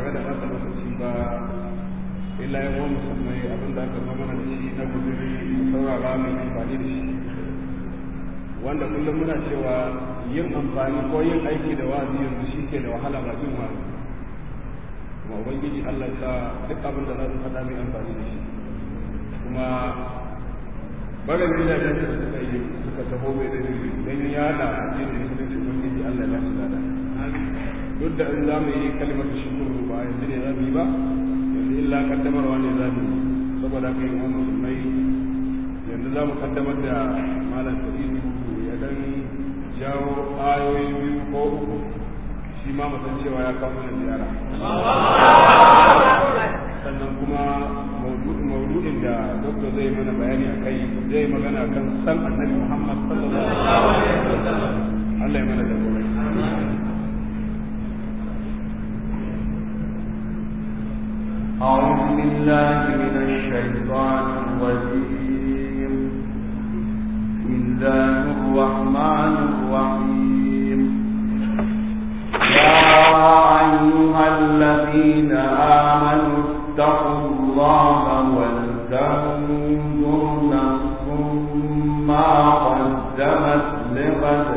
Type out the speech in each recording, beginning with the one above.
tare da ɓata lokaci ba illa ya wani musulmai abin da aka zama da shi na guduri mu saurara mai amfani da shi wanda kullum muna cewa yin amfani ko yin aiki da wa'azi yanzu shi ke da wahala ba jin wa'azi kuma ubangiji Allah sa duk abin da za su faɗa mai amfani da shi kuma barin gidajen da suka yi suka taho mai da don yada addinin musulunci ubangiji Allah ya ba su lada duk da in za mu yi kalimar shukuru ba yanzu ne za mu yi ba yanzu illa kaddamarwa ne za mu yi saboda haka yi wa musulmai yanzu za mu kaddamar da malam sa'idu ya dan jawo ayoyi biyu ko uku shi ma musan cewa ya kawo mana ziyara sannan kuma maudu'in da doktor zai mana bayani a kai zai magana kan san annabi muhammad sallallahu alaihi wasallam Allah ya mana da أعوذ بالله من الشيطان الرجيم بسم الله الرحمن الرحيم يا أيها الذين آمنوا اتقوا الله ولتنظر نفس ما قدمت لغد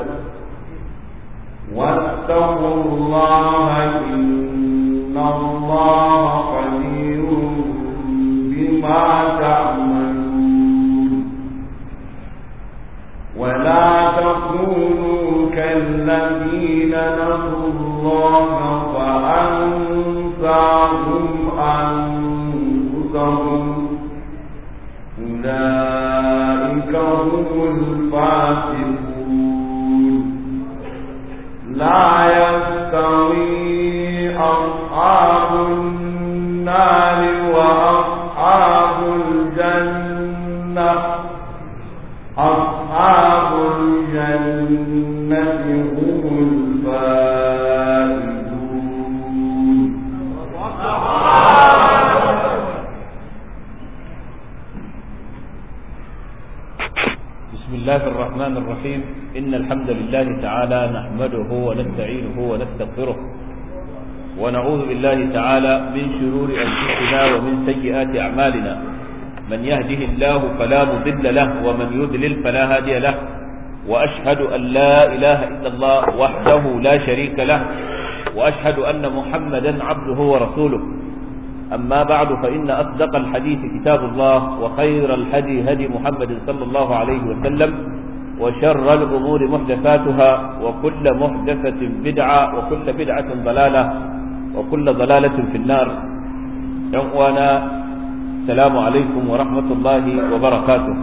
واتقوا الله إن الله خبير بما تعملون ولا تكونوا كالذين نسوا الله فأنساهم أنفسهم أولئك هم الفاسقون لا يستوي أصحاب النار وأصحاب الجنة أصحاب الجنة هم الفائزون بسم الله الرحمن الرحيم إن الحمد لله تعالى نحمده ونستعينه ونستغفره ونعوذ بالله تعالى من شرور أنفسنا ومن سيئات أعمالنا من يهده الله فلا مضل له ومن يضلل فلا هادي له وأشهد أن لا إله إلا الله وحده لا شريك له وأشهد أن محمدا عبده ورسوله أما بعد فإن أصدق الحديث كتاب الله وخير الهدي هدي محمد صلى الله عليه وسلم وشر الأمور محدثاتها وكل محدثة بدعة وكل بدعة ضلالة وكل ضلالة في النار وانا السلام عليكم ورحمة الله وبركاته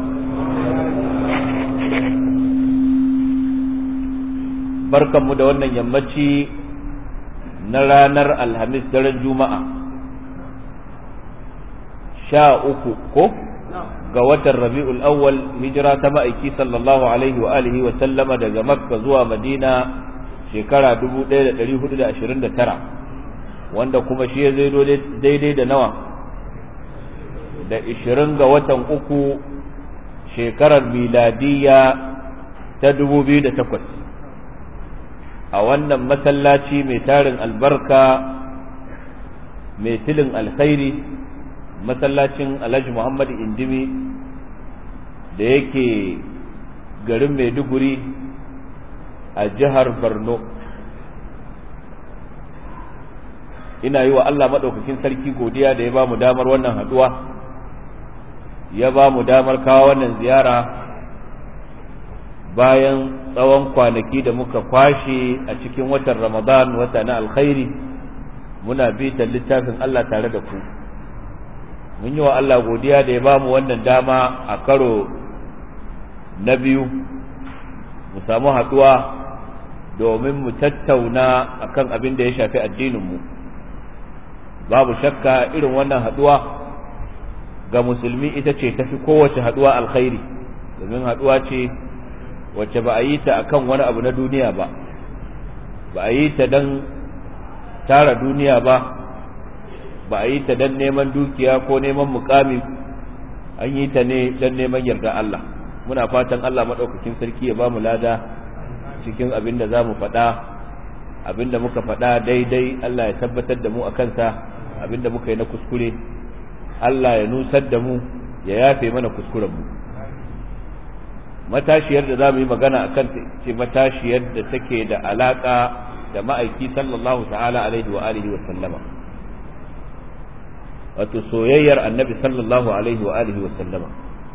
barkan mu da wannan yammaci na ranar alhamis daren juma'a sha uku ko ga watan rabi'ul awwal hijira ta ma'aiki sallallahu alaihi wa alihi wa sallama daga makka zuwa madina shekara 1429 wanda kuma shi ya zai daidai da nawa da 20 ga watan uku shekarar miladiyya ta 2008 a wannan masallaci mai tarin albarka mai tilin alkhairi masallacin alhaji muhammad indimi da yake garin maiduguri a jihar borno ina yi wa allah maɗaukakin sarki godiya da ya ba mu damar wannan haɗuwa ya ba mu damar kawo wannan ziyara bayan tsawon kwanaki da muka kwashe a cikin watan ramadan wata na alkhairi muna bitan littafin allah tare da ku mun yi wa Allah godiya da ya ba mu wannan dama a karo na biyu mu samu haɗuwa domin mu tattauna akan abin da ya shafi addininmu babu shakka irin wannan haɗuwa ga musulmi ita ce tafi kowace haɗuwa alkhairi domin haɗuwa ce wacce ba a yi ta akan wani abu na duniya ba ba a yi ta don tara duniya ba ba a yi ta don neman dukiya ko neman mukami an yi ta ne don neman yarda Allah muna fatan Allah maɗaukakin sarki ya ba mu lada cikin abin da za mu faɗa abinda muka faɗa daidai Allah ya tabbatar da mu a kansa abinda muka yi na kuskure Allah ya nusar da mu ya yafe mana kuskuren mu matashiyar da za mu yi magana a kanta ce matashiyar da take da alaƙa da ma'aiki sallallahu ta'ala alaihi wa alihi wa sallama wato soyayyar annabi sallallahu alaihi wa alihi wa sallama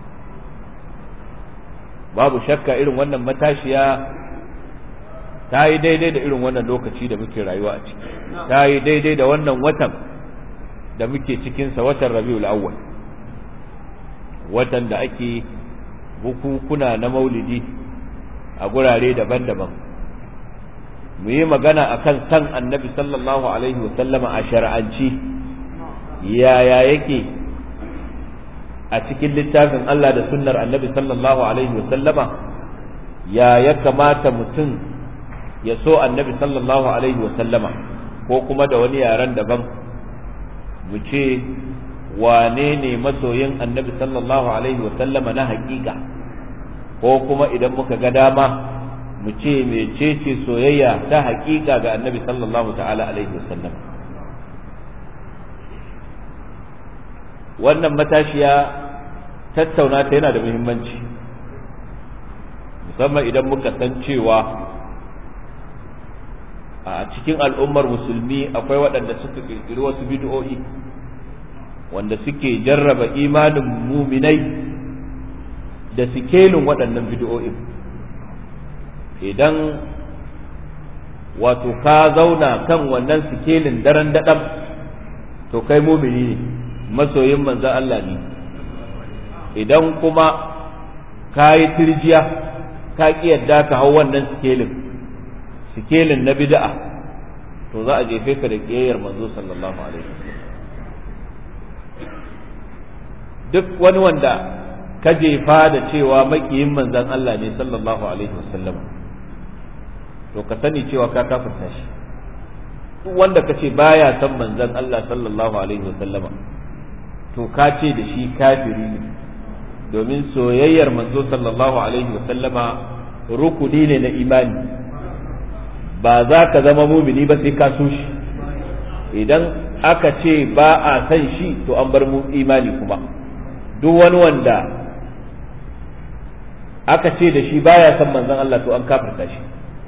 babu shakka irin wannan matashiya ta yi daidai da irin wannan lokaci da muke rayuwa a ciki ta yi daidai da wannan watan da muke cikinsa watan rabiul awwal watan da ake bukukuna na maulidi a gurare daban-daban mu yi magana akan san annabi sallallahu alaihi wasallama a shar'anci yaya yake a cikin littafin Allah da sunnar annabi sallallahu alaihi wasallama ya ya kamata mutum ya so annabi sallallahu alaihi wasallama ko kuma da wani yaren daban mu ce wane ne masoyin annabi sallallahu alaihi wasallama na hakika ko kuma idan muka ga dama mu ce mecece soyayya ta hakika ga annabi sallallahu ta'ala alaihi wasallam wannan matashiya tattauna ta yana da muhimmanci musamman idan muka san cewa a cikin al'ummar musulmi akwai waɗanda suka ƙirƙiri wasu bid'o'i wanda suke jarraba imanin muminai da sikelin waɗannan bid'o'in idan wato ka zauna kan wannan sikelin daren daɗam to kai mumini ne masoyin manzan Allah ne idan kuma ka yi tirjiya ka ƙi yadda ka hau wannan sikelin sikelin na bid'a to za a jefe ka da ƙiyayyar manzo sallallahu alaihi wasallam duk wani wanda ka jefa da cewa makiyin manzan Allah ne sallallahu alaihi wasallam to ka sani cewa ka kafirta shi duk wanda ka ce baya san manzan Allah sallallahu alaihi wasallama to ka ce da shi kafiri ne domin soyayyar manzo sallallahu alaihi wasallama rukuni ne na imani ba za ka zama mumini ba sai ka so shi idan aka ce ba a san shi to an bar mu imani kuma duk wani wanda aka ce da shi baya san manzon Allah to an kafirta shi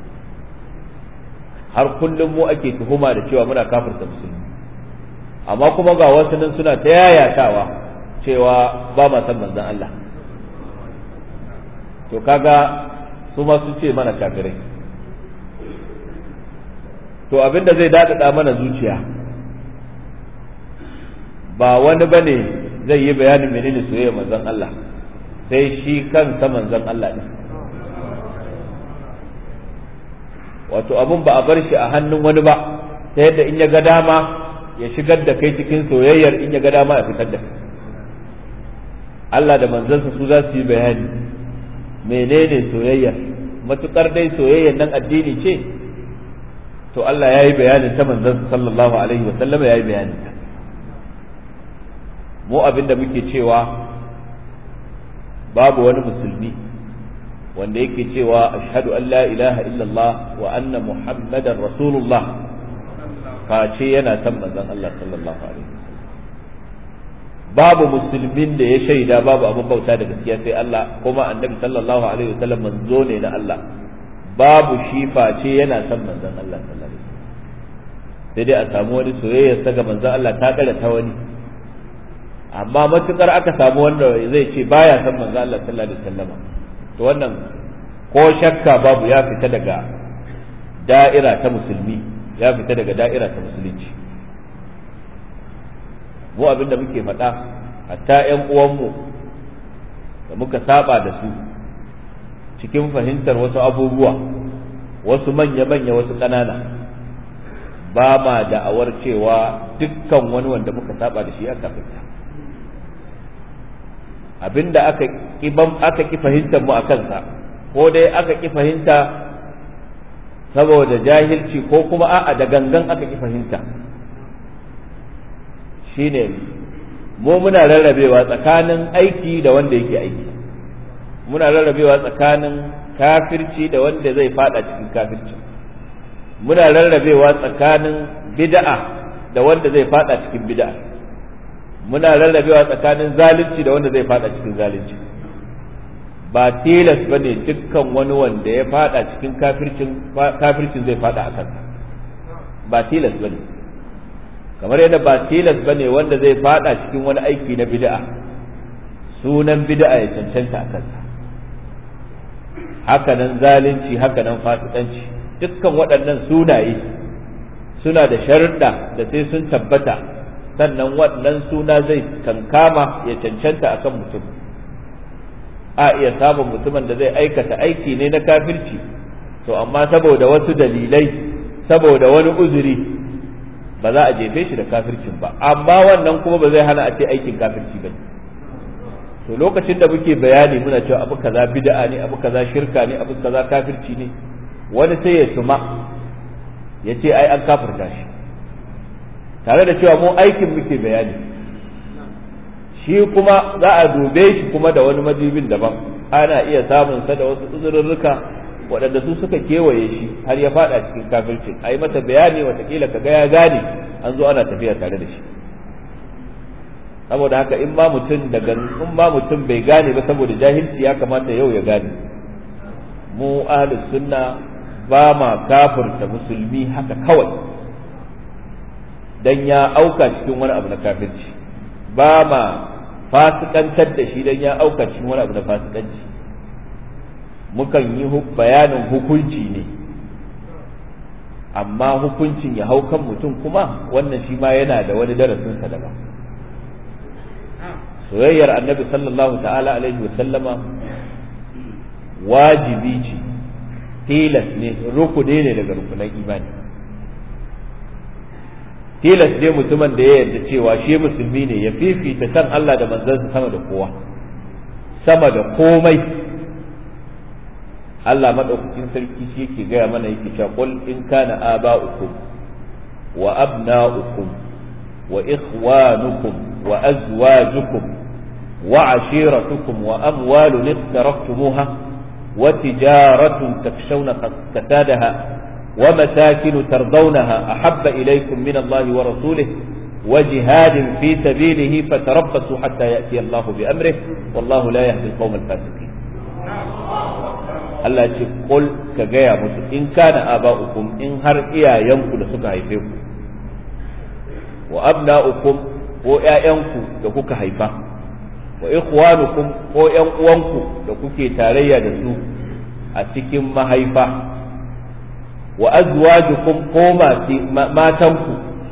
har kullum mu ake tuhuma da cewa muna kafirta musulmi amma kuma ga wasu nan suna ta yayatawa cewa ba ma san manzon Allah to kaga su ma sun ce mana kafirai to abinda zai dadada mana zuciya ba wani bane zai yi bayanin menene soyayya manzon Allah sai shi kansa manzon Allah ne wato abun ba a bar shi a hannun wani ba ta yadda in ya ga dama ya shigar da kai cikin soyayyar in ya ga dama ya fitar da kai Allah da manzansa su za su yi bayani menene soyayyar matukar dai soyayyar nan addini ce to Allah ya yi bayanin ta manzansa sallallahu alaihi wa sallama ya yi bayanin ta mu abin da muke cewa babu wani musulmi wanda yake cewa ashhadu an la ilaha illallah wa anna muhammadan rasulullah face yana san manzon Allah sallallahu alaihi babu musulmin da ya shaida babu abin bauta da gaskiya sai Allah kuma annabi sallallahu alaihi wasallam manzo ne na Allah babu shi face yana san manzon Allah sallallahu alaihi wasallam sai dai a samu wani soyayya ga manzon Allah ta kare ta wani amma matukar aka samu wanda zai ce baya san manzo Allah sallallahu alaihi wasallam to wannan ko shakka babu ya fita daga da'ira ta musulmi ya fita daga da'ira ta musulunci mu abinda muke faɗa hatta ƴan uwanmu da muka saba da su cikin fahimtar wasu abubuwa wasu manya-manya wasu ƙanana ba ma da'awar cewa dukkan wani wanda muka saba da shi aka fita abinda aka kibam aka ki fahimtar mu akan sa ko dai aka ki fahimta saboda jahilci ko kuma a'a da gangan aka ki fahimta shine mu muna rarrabewa tsakanin aiki da wanda yake aiki muna rarrabewa tsakanin kafirci da wanda zai fada cikin kafirci muna rarrabewa tsakanin bid'a da wanda zai fada cikin bid'a muna rarrabewa tsakanin zalunci da wanda zai fada cikin zalunci ba tilas ba ne dukkan wani wanda ya fada cikin kafircin kafircin zai fada a kansa ba tilas ba ne kamar yadda ba tilas ba ne wanda zai fada cikin wani aiki na bid'a sunan bid'a ya cancanta a kansa hakanan zalunci hakanan fasikanci dukkan waɗannan sunaye suna da sharuɗa da sai sun tabbata sannan wannan suna zai kankama ya cancanta akan mutum a iya samun mutumin da zai aikata aiki ne na kafirci to amma saboda wasu dalilai saboda wani uzuri ba za a jefe shi da kafircin ba amma wannan kuma ba zai hana a ce aikin kafirci ba to lokacin da muke bayani muna cewa abu kaza bid'a ne abu kaza shirka ne abu kaza kafirci ne wani sai ya tuma ya ce ai an kafirta shi tare da cewa mu aikin muke bayani shi kuma za a dube shi kuma da wani madibin daban ana iya samun sa da wasu uzurrurruka waɗanda su suka kewaye shi har ya fada cikin kafircin a yi mata bayani watakila ka ga ya gane an zo ana tafiya tare da shi saboda haka in ma mutum daga in ma mutum bai gane ba saboda jahilci ya kamata yau ya gane mu ahlus sunna ba ma kafirta musulmi haka kawai dan ya auka cikin wani abu na kafirci ba ma fasikantar da shi dan ya auka cikin wani abu na fasikanci mukan yi bayanin hukunci ne amma hukuncin ya hau kan mutum kuma wannan shi ma yana da wani darasinsa daban soyayyar annabi sallallahu ta'ala alaihi wa sallama wajibi ce tilas ne rukuni ne daga rukunan imani tilas ne mutumin da ya yarda cewa shi musulmi ne ya fifita san Allah da manzansa sama da kowa sama da komai Allah madaukakin sarki shi yake gaya mana yake cewa qul in kana aba'ukum wa abna'ukum wa ikhwanukum wa azwajukum wa ashiratukum wa amwalun iqtaraftumuha wa tijaratun takshawna kasadaha ومساكن ترضونها أحب إليكم من الله ورسوله وجهاد في سبيله فتربصوا حتى يأتي الله بأمره والله لا يهدي القوم الفاسقين Allah ce kul ka gaya musu in kana aba'ukum in har iyayenku da suka haife ku wa abna'ukum ko ƴaƴanku da kuka haifa wa ikhwanukum ko ƴan uwanku da kuke tarayya da su a cikin mahaifa wa azwajukum ko matanku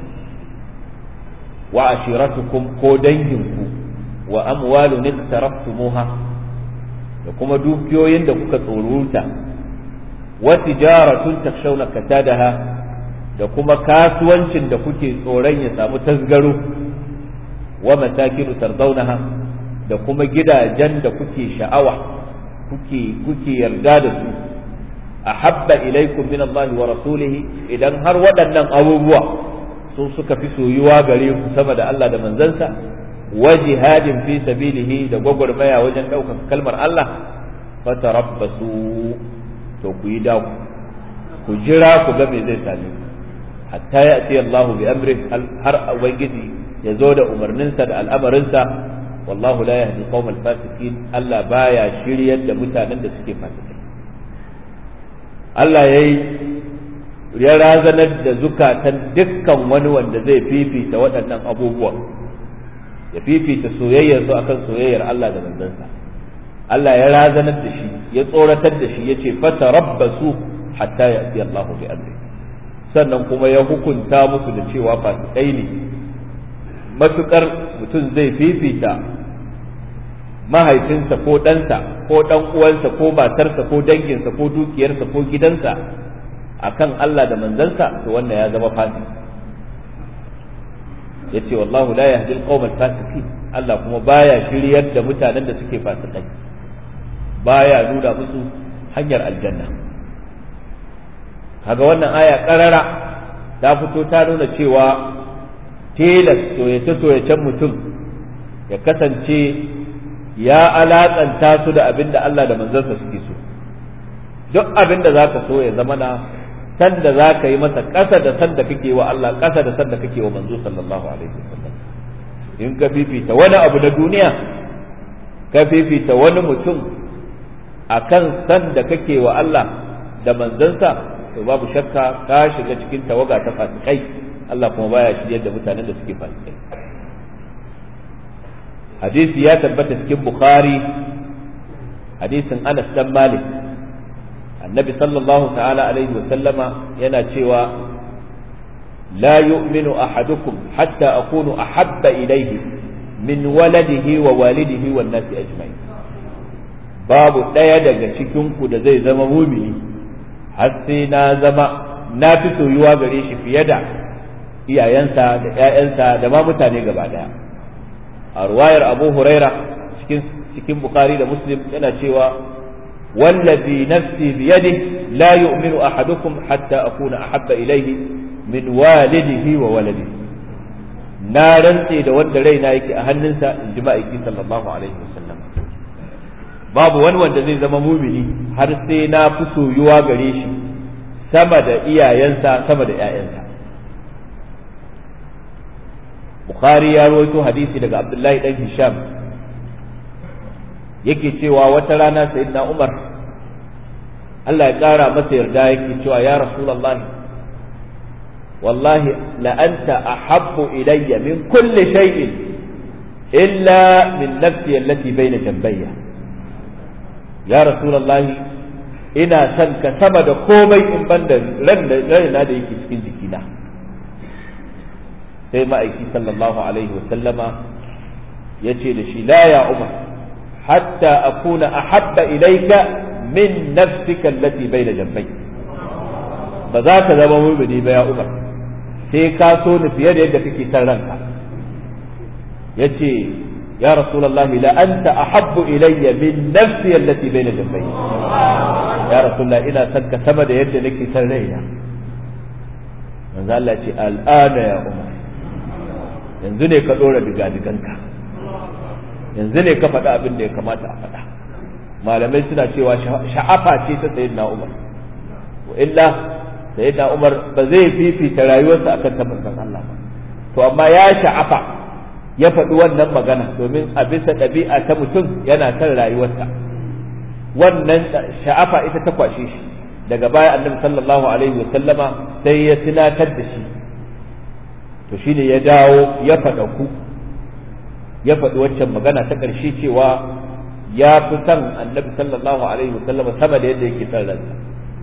wa ashiratukum ko danginku wa amwalun iktaraftumuha da kuma dukiyoyin da kuka tsoruta wa tijaratun takshawna kasadaha da kuma kasuwancin da kuke tsoron ya samu tasgaro wa masakinu tardaunaha da kuma gidajen da kuke sha'awa kuke kuke yarda da su ahabba ilaikum min Allah wa rasulihi idan har waɗannan abubuwa sun suka fi soyuwa gare ku sama da Allah da manzansa wa jihadin fi sabilihi da gwagwarmaya wajen ɗaukar kalmar Allah fatarabbasu to ku yi daku ku jira ku ga me zai same ku hatta ya ce Allah bi amri har ubangiji ya zo da umarninsa da al'amarinsa wallahu la yahdi qaumal fasikin Allah baya shiryar da mutanen da suke fasikai Allah ya yi ya razanar da zukatan dukkan wani wanda zai fifita waɗannan abubuwa ya fifita soyayyar su akan soyayyar Allah da manzansa Allah ya razanar da shi ya tsoratar da shi ya ce fata rabbasu hatta ya fi Allah bi amri sannan kuma ya hukunta musu da cewa fasikai ne matukar mutum zai fifita mahaifinsa ko ɗansa ko ɗan uwansa ko matarsa ko danginsa ko dukiyarsa ko gidansa akan Allah da manzansa to wannan ya zama fasik yace wallahu la yahdi al-qawm al-fasiqin Allah kuma baya shiryar da mutanen da suke fasikai baya nuna musu hanyar aljanna kaga wannan aya karara ta fito ta nuna cewa tilas soyace soyacen mutum ya kasance ya alaƙanta su da abin da Allah da manzansa suke so duk abin da za ka so ya zama na san da za ka yi masa ƙasa da san da kake wa Allah ƙasa da san da kake wa manzo sallallahu alaihi wasallam in ka fifita wani abu na duniya ka fifita wani mutum akan san da kake wa Allah da manzansa to babu shakka ka shiga cikin tawaga ta fasikai Allah kuma baya shiryar da mutanen da suke fasikai hadisi ya tabbata cikin bukhari hadisin Anas dan Malik annabi sallallahu ta'ala alaihi wa sallama yana cewa la yu'minu ahadukum hatta akunu ahabba ilayhi min waladihi wa walidihi wan nasi ajma'in babu ɗaya daga cikin ku da zai zama mumini har sai na zama na fi soyuwa gare shi fiye da iyayensa da ƴaƴansa da ma mutane gaba daya a ruwayar abu huraira cikin cikin bukhari da muslim yana cewa wallazi nafsi biyadihi la yu'minu ahadukum hatta akuna ahabba ilayhi min walidihi wa waladihi na rantse da wanda raina yake a hannunsa in ji ma'aiki sallallahu alaihi wasallam babu wani wanda zai zama mumini har sai na fi soyuwa gare shi sama da iyayensa sama da ƴaƴansa bukhari ya rawaito hadisi daga abdullahi dan hisham yake cewa wata rana sayyidina umar Allah ya kara masa yarda yake cewa ya rasulullahi والله لأنت أحب إلي من كل شيء إلا من نفسي التي بين جنبي يا رسول الله ina son ka sama da komai in ban da raina da yake cikin jikina sai ma'aiki sallallahu alaihi wasallama ya ce da shi la ya umar hatta akuna ahabba ilaika min nafsika allati bayna jambai ba za ka zama mumini ba ya umar sai ka so ni fiye da yadda kake san ranka yace ya rasulullah la anta ahabbu ilayya min nafsi allati bayna jambayya ya rasulullah ina son ka sama da yadda nake san raina manzo Allah ce al'ana ya umar yanzu ne ka dora digadiganka yanzu ne ka faɗa abin da ya kamata a faɗa malamai suna cewa sha'afa ce ta sayyidina umar wa illa sayyidina umar ba zai fifita rayuwarsa akan ta manzon Allah ba to amma ya sha'afa ya faɗi wannan magana domin a bisa ɗabi'a ta mutum yana kan rayuwarsa wannan sha'afa ita ta kwashe shi daga baya annabi sallallahu alaihi wa sallama sai ya tunatar da shi to shine ya dawo ya faɗa ku ya faɗi waccan magana ta ƙarshe cewa ya fi son annabi sallallahu alaihi wa sallama sama da yadda yake son ransa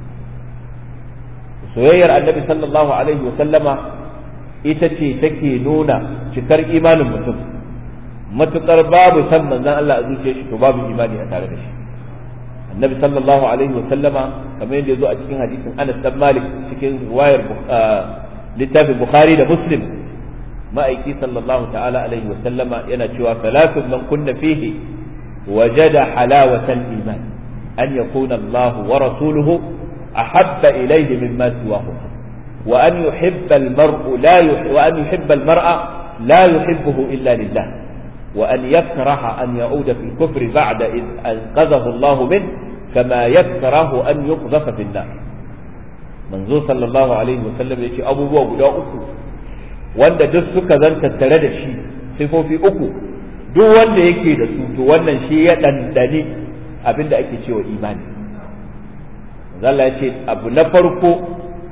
soyayyar annabi sallallahu alaihi wa sallama ita ce take nuna cikar imanin mutum matukar babu san manzon Allah a zuciyar shi to babu imani a tare da shi annabi sallallahu alaihi wa sallama kamar yadda yazo a cikin hadisin Anas bin Malik cikin riwayar littafin Bukhari da Muslim ma'aiki sallallahu ta'ala alaihi wa sallama yana cewa salatun man kunna fihi wajada halawatal iman an yakuna Allah wa rasuluhu أحب إليه مما سواه وأن يحب المرء لا يحب وأن يحب المرء لا يحبه إلا لله وأن يكره أن يعود في الكفر بعد إذ أنقذه الله منه كما يكره أن يقذف في النار منذ صلى الله عليه وسلم يقول أبو بوا guda uku wanda duk suka zanta tare da shi sifofi uku duk wanda yake da su to wannan shi ya dandane abinda ake cewa imani Allah ya ce abu na farko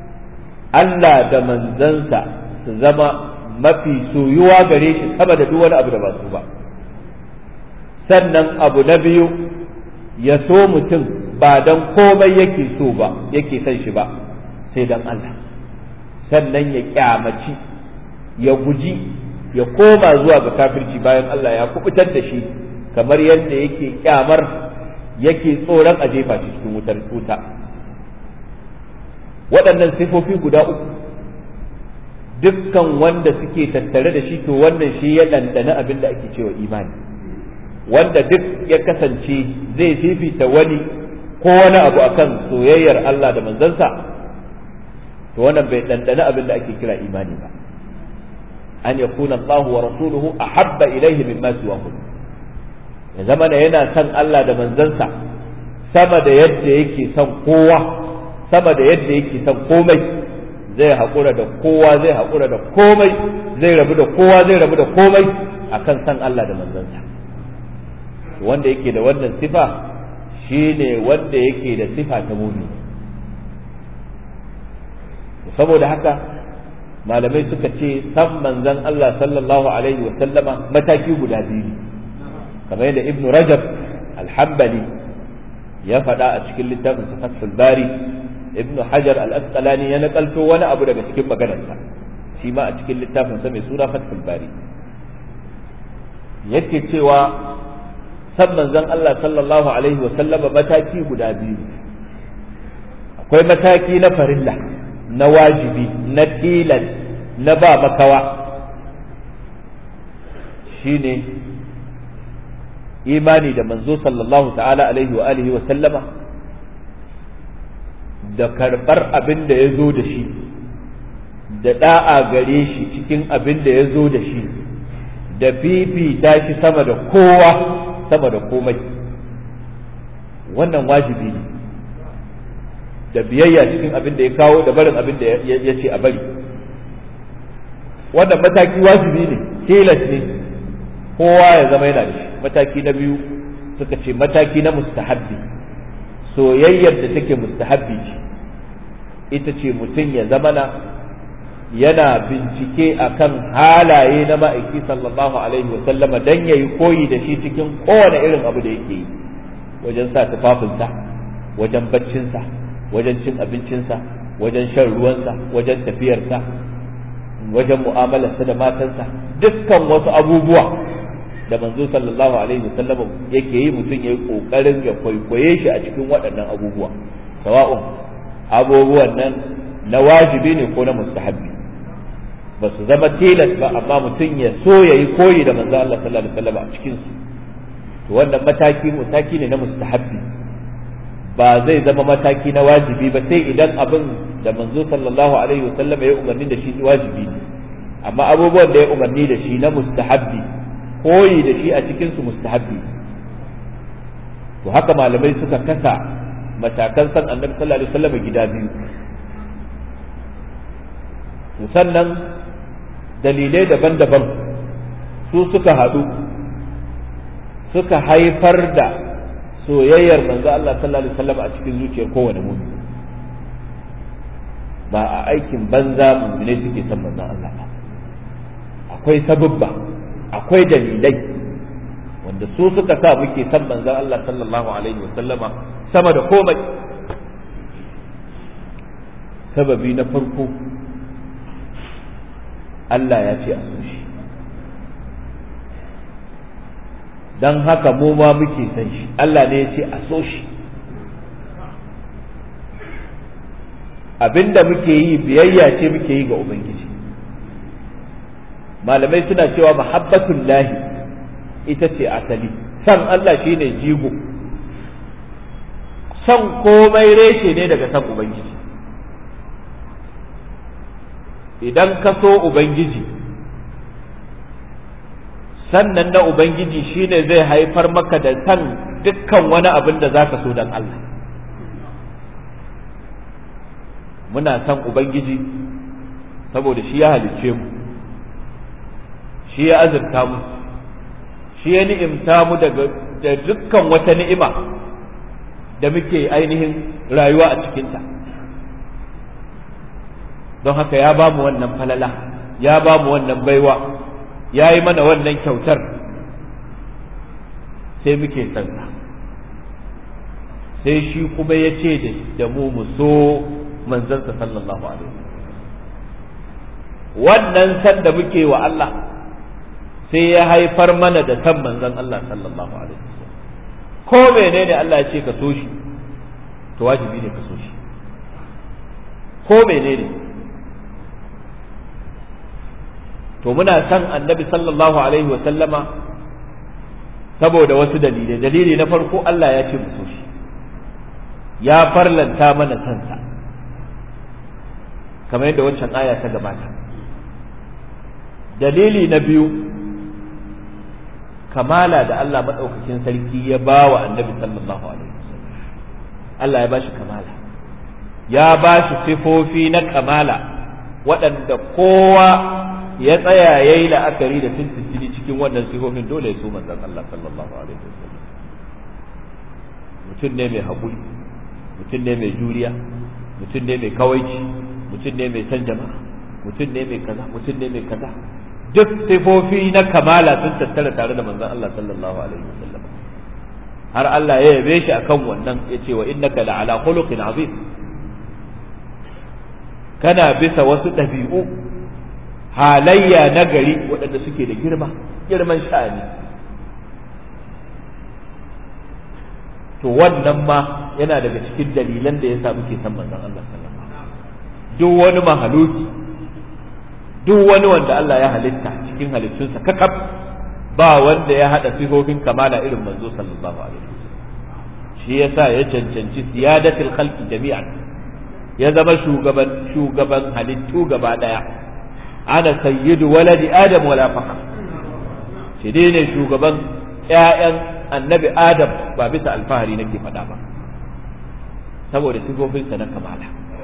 Allah da manzansa su zama mafi soyuwa gare shi sama da duk wani abu da ba su ba sannan abu na biyu ya so mutum ba dan komai yake so ba yake son shi ba sai dan Allah sannan ya kyamaci ya guji ya koma zuwa ga kafirci bayan Allah ya kubutar da shi kamar yadda yake kyamar yake tsoron a jefa shi cikin wutar wuta waɗannan sifofi guda uku dukkan wanda suke tattare da shi to wannan shi ya ɗanɗana abin da ake cewa imani wanda duk ya kasance zai fifita wani ko wani abu akan soyayyar Allah da manzansa to wannan bai ɗanɗana abin da ake kira imani ba an yakuna Allah wa rasuluhu ahabba ilaihi mimma siwahu ya zama da yana son Allah da manzansa sama da yadda yake son kowa sama da yadda yake son komai zai haƙura da kowa zai haƙura da komai zai rabu da kowa zai rabu da komai akan san Allah da manzansa wanda yake da wannan sifa shine wanda yake da sifa ta mumini saboda haka malamai suka ce san manzan Allah sallallahu alaihi wa sallama mataki guda biyu kamar yadda ibn rajab alhambali ya faɗa a cikin littafin fathul bari ibn hajar al-asqalani ya nakalto wani abu daga cikin maganarsa shi ma a cikin littafin sa mai suna fathul bari yake cewa san manzon Allah sallallahu alaihi wa sallama mataki guda biyu akwai mataki na farilla na wajibi na tilas na ba makawa shine imani da manzo sallallahu ta'ala alaihi wa alihi wa sallama da karɓar abin da ya zo da shi da da'a gare shi cikin abin da ya zo da shi da fifita shi sama da kowa sama da komai wannan wajibi ne da biyayya cikin abin da ya kawo da barin abin da ya ce a bari wannan mataki wajibi ne tilas ne kowa ya zama yana da shi mataki na biyu suka ce mataki na mustahabbi soyayyar da take mustahabbi ce ita ce mutum ya zamana yana bincike akan halaye na ma'aiki sallallahu alaihi wa sallama dan yayi koyi da shi cikin kowane irin abu da yake yi wajen sa tufafinsa wajen baccinsa wajen cin abincinsa wajen shan ruwansa wajen tafiyarsa wajen mu'amalarsa da matansa dukkan wasu abubuwa da manzo sallallahu alaihi wa sallam yake yi mutum yayi kokarin ya kwaikwaye shi a cikin waɗannan abubuwa sawa'un abubuwan nan na wajibi ne ko na mustahabbi ba su zama tilas ba amma mutum ya so yayi koyi da manzo Allah sallallahu alaihi wa sallam a cikin su to wannan mataki mataki ne na mustahabbi ba zai zama mataki na wajibi ba sai idan abin da manzo sallallahu alaihi wa sallam ya umarni da shi wajibi ne amma abubuwan da ya umarni da shi na mustahabbi koyi da shi a cikin su mustahabbi to haka malamai suka kasa matakan san annabi sallallahu alaihi wasallam gida biyu to sannan dalilai daban-daban su suka haɗu suka haifar da soyayyar manzo Allah sallallahu alaihi wasallam a cikin zuciyar kowane mutum ba a aikin banza mummune suke san manzon Allah ba akwai sababba akwai dalilai wanda su suka sa muke san manzon Allah sallallahu alaihi wasallama sama da komai sababi na farko Allah ya ce a so shi don haka mu ma muke san shi Allah ne ya ce a so shi abinda muke yi biyayya ce muke yi ga Ubangiji malamai suna cewa mahabbatun lahi ita ce asali san Allah shine jigo san komai reshe ne daga san Ubangiji idan ka so Ubangiji sannan na Ubangiji shine zai haifar maka da san dukkan wani abin da za ka so don Allah muna san Ubangiji saboda shi ya halicce mu shi ya azurta mu shi ya ni'imta mu daga da dukkan wata ni'ima da muke ainihin rayuwa a cikinta don haka ya ba mu wannan falala ya ba mu wannan baiwa ya yi mana wannan kyautar sai muke sansa sai shi kuma ya ce da mu mu so manzansa sallallahu alaihi wannan san da muke wa Allah sai ya haifar mana da san manzan Allah sallallahu alaihi ko menene Allah ya ce ka so shi to wajibi ne ka so shi ko menene to muna san annabi sallallahu alaihi wa sallama saboda wasu dalilai dalili na farko Allah ya ce mu so shi ya farlanta mana sansa kamar yadda waccan aya ta gabata dalili na biyu kamala da Allah maɗaukakin sarki ya ba wa annabi sallallahu alaihi wasallam Allah ya ba shi kamala ya ba shi sifofi na kamala waɗanda kowa ya tsaya ya yi la'akari da tuntuntuni cikin wannan sifofin dole ya so manzon Allah sallallahu alaihi wasallam mutum ne mai haƙuri mutum ne mai juriya mutum ne mai kawaici mutum ne mai san jama'a mutum ne mai kaza mutum ne mai kaza duk sifofi na kamala sun tattara tare da manzon Allah sallallahu alaihi wasallam har Allah ya yabe shi akan wannan yace wa innaka la'ala khuluqin azim kana bisa wasu ɗabi'u halayya na gari waɗanda suke da girma girman sha'ani to wannan ma yana daga cikin dalilan da yasa muke san manzon Allah sallallahu alaihi wasallam duk wani mahaluki duk wani wanda Allah ya halitta cikin halittunsa kakaf ba wanda ya hada sifofin kamala irin manzo sallallahu alaihi wasallam shi yasa ya cancanci siyadatul khalqi jami'an ya zama shugaban shugaban halittu gaba daya ana sayyidu waladi adam wala fakhar shi dai ne shugaban ƴaƴan annabi adam ba bisa alfahari nake faɗa ba saboda sifofinsa na kamala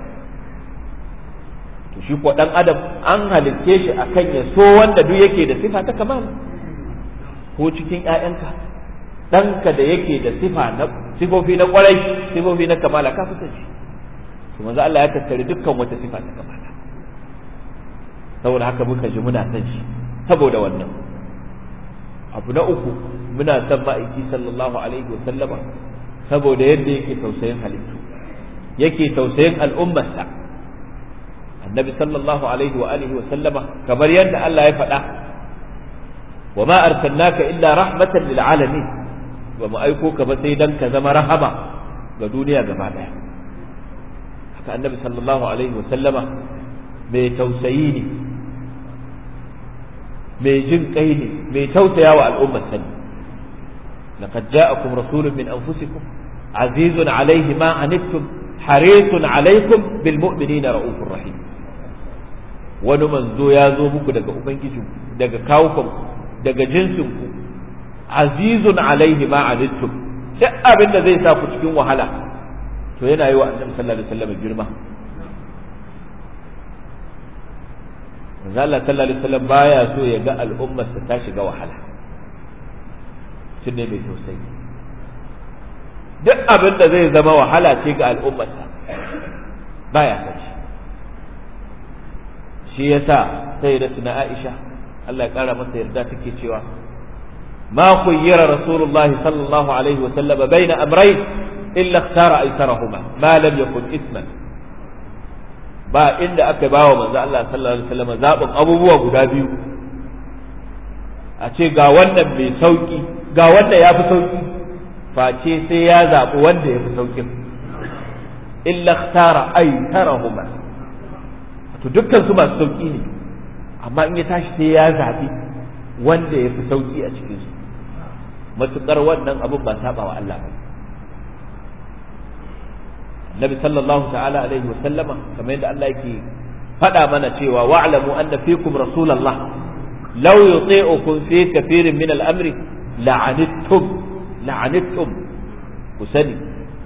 to shi ko dan adam an halitte shi akan ya so wanda duk yake da sifa ta kamala ko cikin ƴaƴanka ɗanka da yake da sifa na sifofi na ƙwarai sifofi na kamala ka fi shi to manzo Allah ya tattare dukkan wata sifa ta kamala saboda haka muka ji muna san shi saboda wannan abu na uku muna san ma'aiki sallallahu alaihi wa sallama saboda yadda yake tausayin halittu yake tausayin al'ummarsa annabi sallallahu alaihi wa alihi wa sallama kamar yadda Allah ya faɗa wa ma arsalnaka illa rahmatan lil alamin ba mu aiko ka ba sai dan ka zama rahama ga duniya gaba daya haka annabi sallallahu alaihi wa sallama mai tausayi ne mai jin kai ne mai tausaya wa al'ummar sani laqad ja'akum rasulun min anfusikum azizun alaihi ma anittum harisun alaikum bil mu'minina raufur rahim wani manzo ya zo muku daga ubangiji daga kawukan daga jinsin ku azizun alaihi ma anittum duk abin da zai sa ku cikin wahala to yana yi wa annabi sallallahu alaihi wasallam girma manzo Allah sallallahu alaihi wasallam baya so ya ga al'ummar ta shiga wahala shi ne mai tausayi duk abin da zai zama wahala ce ga al'ummar baya kaci shi yasa sai da tuna Aisha Allah ya kara masa yarda take cewa ما خير رسول الله صلى الله عليه وسلم بين أمرين إلا اختار أيسرهما ما لم يكن إثما ba inda aka ba wa manzo Allah sallallahu alaihi wasallam zaɓin abubuwa guda biyu a ce ga wannan mai sauki ga wanda ya fi sauki face sai ya zaɓi wanda ya fi saukin illa ikhtara aytarahuma to dukkan su masu sauki ne amma in ya tashi sai ya zaɓi wanda ya fi sauki a cikin su matukar wannan abin ba saba wa Allah ba Nabi sallallahu ta'ala alaihi wa sallama kamar yadda Allah yake faɗa mana cewa wa'lamu anna fikum rasulullah law yuti'ukum fi kathirin min al-amri la'anittum la'anittum ku sani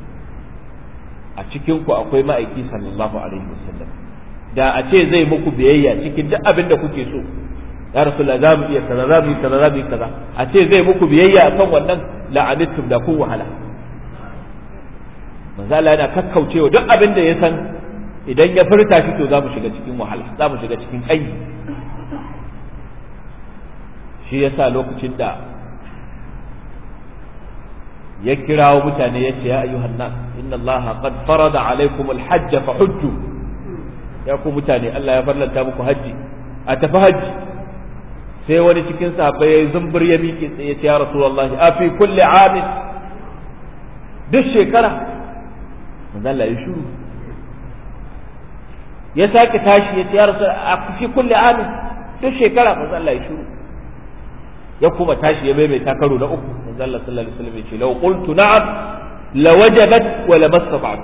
a cikin ku akwai ma'aiki sallallahu alaihi wa sallam da a ce zai muku biyayya cikin duk abin da kuke so ya rasulullah za mu iya kaza za mu yi kaza za mu yi kaza a ce zai muku biyayya akan wannan la'anittum da kun wahala manzo Allah yana kakkaucewa duk abin da ya san idan ya furta shi to za mu shiga cikin wahala za mu shiga cikin kai shi yasa lokacin da ya kirawo mutane ya ce ya ayyuhan nas inna Allah qad farada alaikum alhajj fa hujju ya ku mutane Allah ya farlanta muku haji a tafi haji sai wani cikin sahabbai ya zumbur ya miƙe tsaye ya rasulullahi a fi kulli amin duk shekara manzo Allah ya shiru ya sake tashi ya ce ya rasul a fi kulli amin duk shekara manzo Allah ya shiru ya kuma tashi ya maimaita karo na uku manzo Allah sallallahu alaihi wasallam ya ce law qultu na'am la wajabat wa la mastata'tu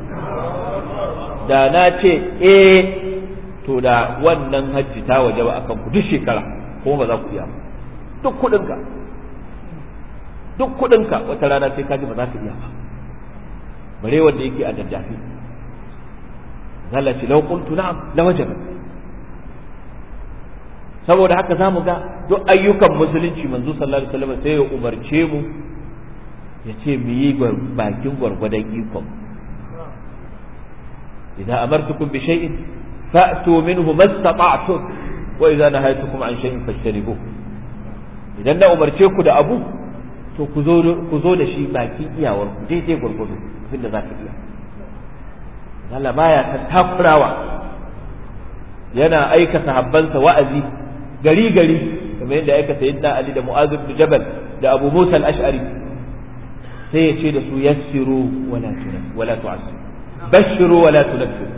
da na ce eh to da wannan hajji ta wajaba akan ku duk shekara kuma ba za ku iya ba duk kudinka duk kudinka wata rana sai ka ji ba za ka iya ba bare wanda yake a daddafi Allah ce law qultu na'am la wajaba saboda haka zamu ga duk ayyukan musulunci manzo sallallahu alaihi wasallam sai ya umarce mu ya ce mu yi bakin gwargwadon ikon idan amartukum bi shay'in fa'tu minhu mastata'tum wa idza nahaytukum an shay'in fajtanibuh idan na umarce ku da abu to ku zo ku zo da shi bakin iyawar ku daidai gwargwado abinda za ka iya Allah baya ta takurawa yana aika sahabbansa wa'azi gari gari kamar yadda aika sayyidina Ali da Mu'adh ibn Jabal da Abu Musa al-Ash'ari sai ya ce da su yassiru wala tunaf wala tu'assiru bashiru wala tunaffiru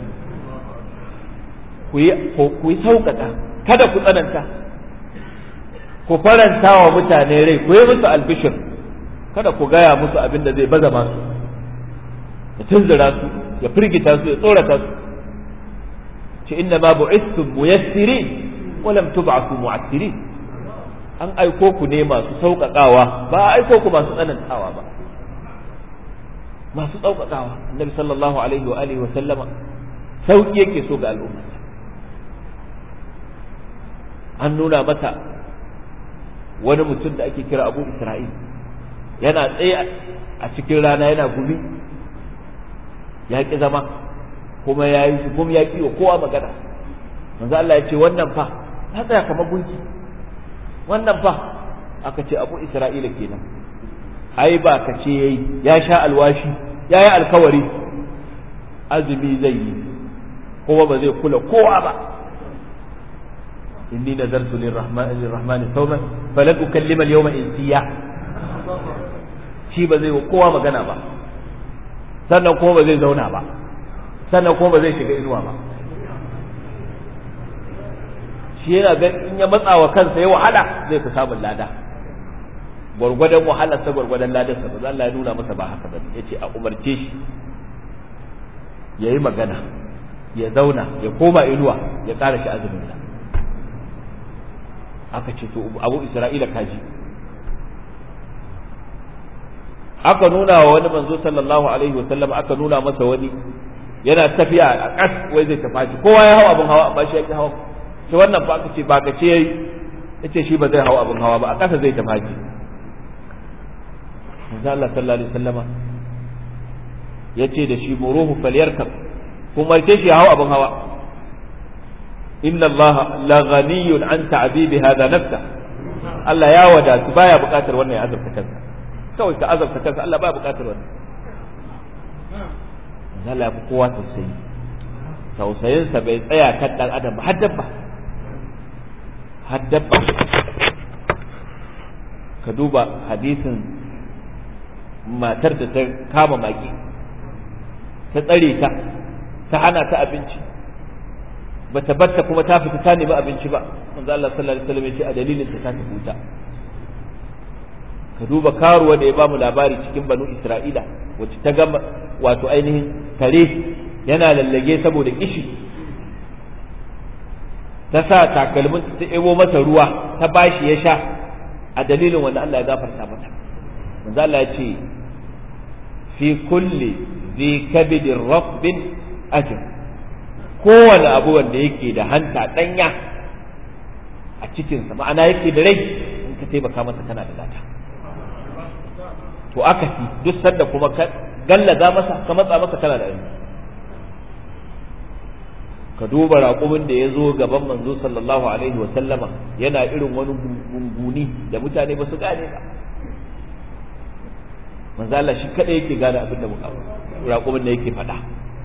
ku yi ku yi sauƙaƙa kada ku tsananta ku faranta wa mutane rai ku yi musu albishir kada ku gaya musu abin da zai baza masu ya tunzura su ya firgita su ya tsorata su ce inna ma bu'istum muyassirin wa lam tub'athu mu'assirin an aiko ku ne masu sauƙaƙawa ba a aiko ku masu tsanantawa ba masu sauƙaƙawa annabi sallallahu alaihi wa alihi wa sallama sauƙi yake so ga al'umma an nuna mata wani mutum da ake kira abu isra'il yana tsaye a cikin rana yana gumi ya ƙi zama kuma ya yi gum ya ƙi wa kowa magana manzo Allah ya ce wannan fa ya tsaya kamar gunki wannan fa aka ce abu isra'ila kenan ai ba ka ce yayi ya sha alwashi ya yi alkawari azumi zai yi kuma ba zai kula kowa ba inni nazartu lirrahman lirrahman sawman falan ukallima al-yawma insiya shi ba zai kowa magana ba sannan kuma ba zai zauna ba sannan kuma ba zai shiga inuwa ba shi yana ga in ya matsa wa kansa ya wahala zai fi samun lada gwargwadon wahalar sa gwargwadon ladar sa ba Allah ya nuna masa ba haka ba yace a umarce shi yayi magana ya zauna ya koma inuwa ya ƙara shi azumin sa aka ce to abu isra'ila kaji aka nuna wa wani manzo sallallahu alaihi wasallam aka nuna masa wani yana tafiya a ƙas wai zai tafi kowa ya hawa abin hawa amma shi ya ki hawa to wannan ba aka ce ba ka ce yayi yace shi ba zai hawa abin hawa ba a ƙasa zai tafi manzo Allah sallallahu alaihi wasallama yace da shi muruhu falyarkab kuma ce shi ya hawa abin hawa inna Allah la ghaniyun an ta'bibi hada nafsa Allah ya wadatu baya buƙatar wannan ya azabta kansa kawai ka azabta kansa Allah baya buƙatar wannan Allah ya fi kowa tausayi tausayinsa bai tsaya kan dan adam ba har dabba har dabba ka duba hadisin matar da ta kama maki ta tsare ta ta hana ta abinci bata batta kuma ta fita ta nemi abinci ba manzo Allah sallallahu alaihi wasallam ya ce a dalilin ta ta huta ka duba karuwa da ya ba mu labari cikin banu Isra'ila wacce ta gama wato ainihin kare yana lallage saboda kishi ta sa takalmin ta ebo masa ruwa ta bashi ya sha a dalilin wanda Allah ya gafarta mata manzo Allah ya ce fi kulli zi kabidin rafbin ajr kowane abu wanda yake da hanta danya a cikinsa ma'ana yake da rai in ka taimaka masa kana da lata to aka fi duk sanda kuma ka gallaza masa ka matsa masa kana da rai ka duba raƙumin da ya zo gaban manzo sallallahu alaihi wa sallama yana irin wani gunguni da mutane ba su gane ba manzo Allah shi kada yake gane abin da raƙumin da yake faɗa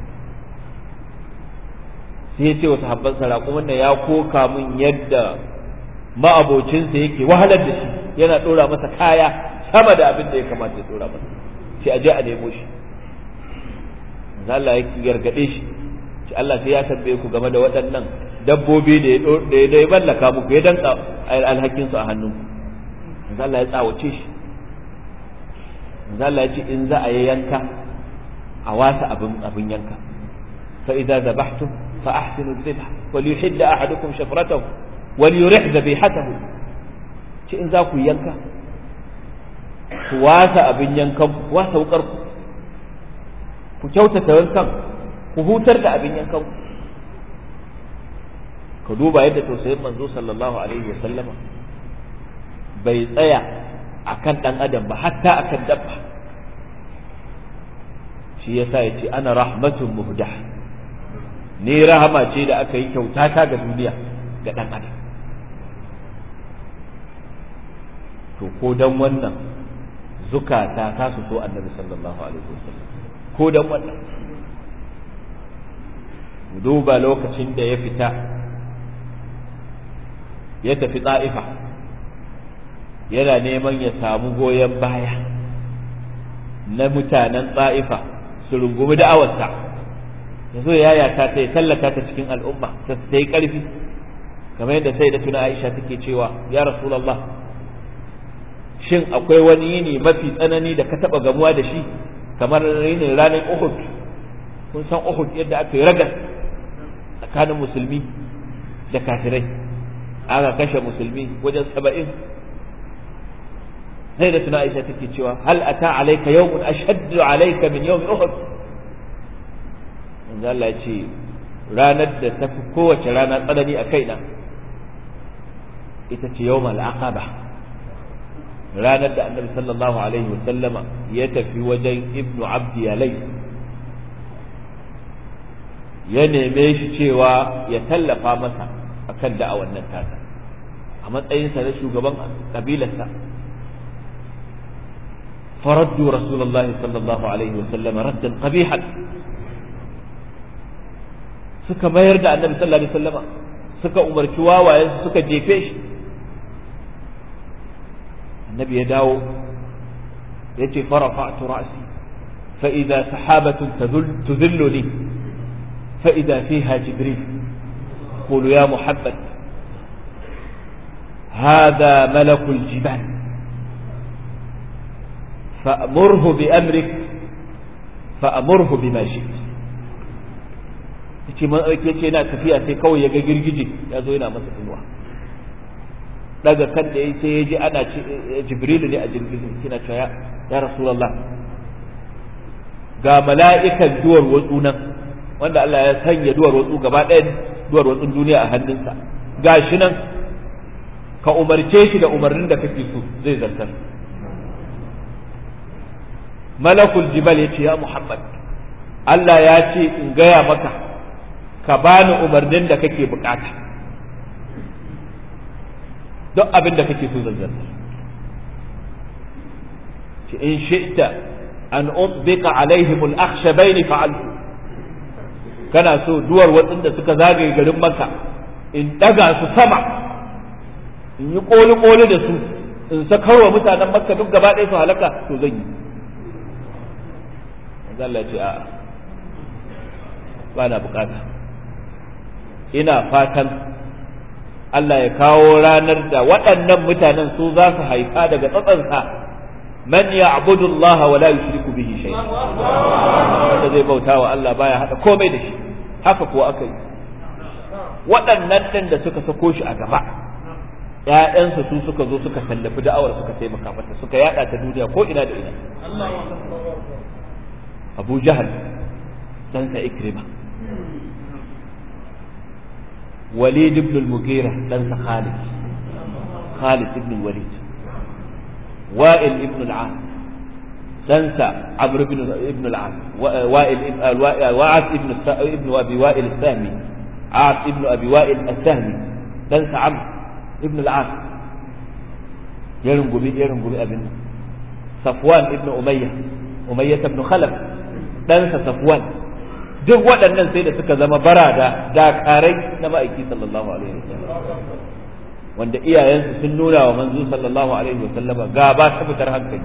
sai ya ce wa sahabbansa raƙumin da ya koka min yadda ma'abocinsa yake wahalar da shi yana ɗora masa kaya sama da abin da ya kamata ya ɗora masa sai a je a nemo shi manzo Allah ya gargaɗe shi ce Allah sai ya tambaye ku game da waɗannan dabbobi da ya da ya mallaka muku ya danka alhakin su a hannunku manzo Allah ya tsawace shi manzo Allah ya ce in za a yi yanka a wasa abin abin yanka fa idza zabahtum fa ahsinu dhibha wal yuhidda ahadukum shafratahu wal yurih dhabihatahu ce in za ku yanka ku wasa abin yankan ku wasa wukar ku ku kyautata yankan ku hutar da abin yankan ku ka duba yadda tausayin manzo sallallahu alaihi wa sallama bai tsaya akan dan adam ba hatta akan dabba shi yasa yace ana rahmatun muhdah ni rahama ce da aka yi kyauta ta ga duniya ga dan adam to ko dan wannan zukata ta su so annabi sallallahu alaihi wasallam ko dan wannan duba lokacin da ya fita ya tafi ta'ifa yana neman ya samu goyon baya na mutanen ta'ifa su rungumi da'awarsa ya zo ya yata ta ya tallata ta cikin al'umma ta yi ƙarfi kamar yadda sai da tuna aisha take cewa ya rasulallah shin akwai wani yini mafi tsanani da ka taɓa gamuwa da shi kamar yinin ranar uhud kun san uhud yadda aka yi ragas tsakanin musulmi da kafirai aka kashe musulmi wajen saba'in sai da tuna aisha take cewa hal ata alayka yawmun ashaddu alayka min yawmi uhud manzo Allah ya ce ranar da ta fi kowace rana tsanani a kaina ita ce yawmal aqaba ranar da annabi sallallahu alaihi wa sallama ya tafi wajen ibnu abdi yalai ya neme shi cewa ya tallafa masa akan da'awar nan tasa a matsayinsa na shugaban kabilarsa فردوا رسول الله صلى الله عليه وسلم ردا قبيحا suka mayar da annabi sallallahu alaihi wasallama suka umarci wawayen suka jefe shi annabi ya dawo ya ce farafa'tu ra'si fa idza sahabatun tudhilluni fa idza fiha jibril qulu ya muhammad هذا ملك الجبال فأمره بأمرك فأمره بما شئت yace man aike ce yana tafiya sai kawai ya ga girgije ya zo yana masa inuwa daga kan da yayi sai ya ji ana jibrilu ne a jirgin kina cewa ya rasulullah ga mala'ikan duwar watsu nan wanda Allah ya sanya duwar watsu gaba ɗaya duwar watsun duniya a hannunsa gashi nan ka umarce shi da umarnin da kake so zai zartar malakul jibal ya ce ya muhammad Allah ya ce in gaya maka ka bani umarnin da kake bukata duk abin da kake so zan zartar ce in shi'ta an utbika alaihim al-akhshabain fa'altu kana so duwar watsin da suka zagaye garin maka in daga su sama in yi koli koli da su in sakarwa mutanen makka duk gaba ɗaya su halaka to zan yi Allah ce a'a ba na bukata ina fatan Allah ya kawo ranar da waɗannan mutanen su za su haifa daga tsatsansa man ya'budu Allah wa la yushriku bihi shay'a wanda zai bauta wa Allah baya hada komai da shi haka kuwa aka yi waɗannan ɗin da suka sako shi a gaba ‘ya'yansa su suka zo suka tallafi da'awar suka taimaka mata suka yada ta duniya ko ina da ina abu jahal ɗansa ikrima walid ibn al-mughira ɗansa khalid khalid ibn walid wa'il ibn al-as ɗansa amr ibn al-as wa'il wa'as ibn ibn abi wa'il al-sahmi as ibn abi wa'il al-sahmi ɗansa amr ibn al-as ya rungumi ya rungumi abin safwan ibn umayya umayya ibn khalaf ɗansa safwan duk waɗannan sai da suka zama barada dakarai na ma'aiki sallallahu alaihi wasallam wanda iyayensu sun nuna wa manzo sallallahu alaihi wasallama gaba ta fitar hankali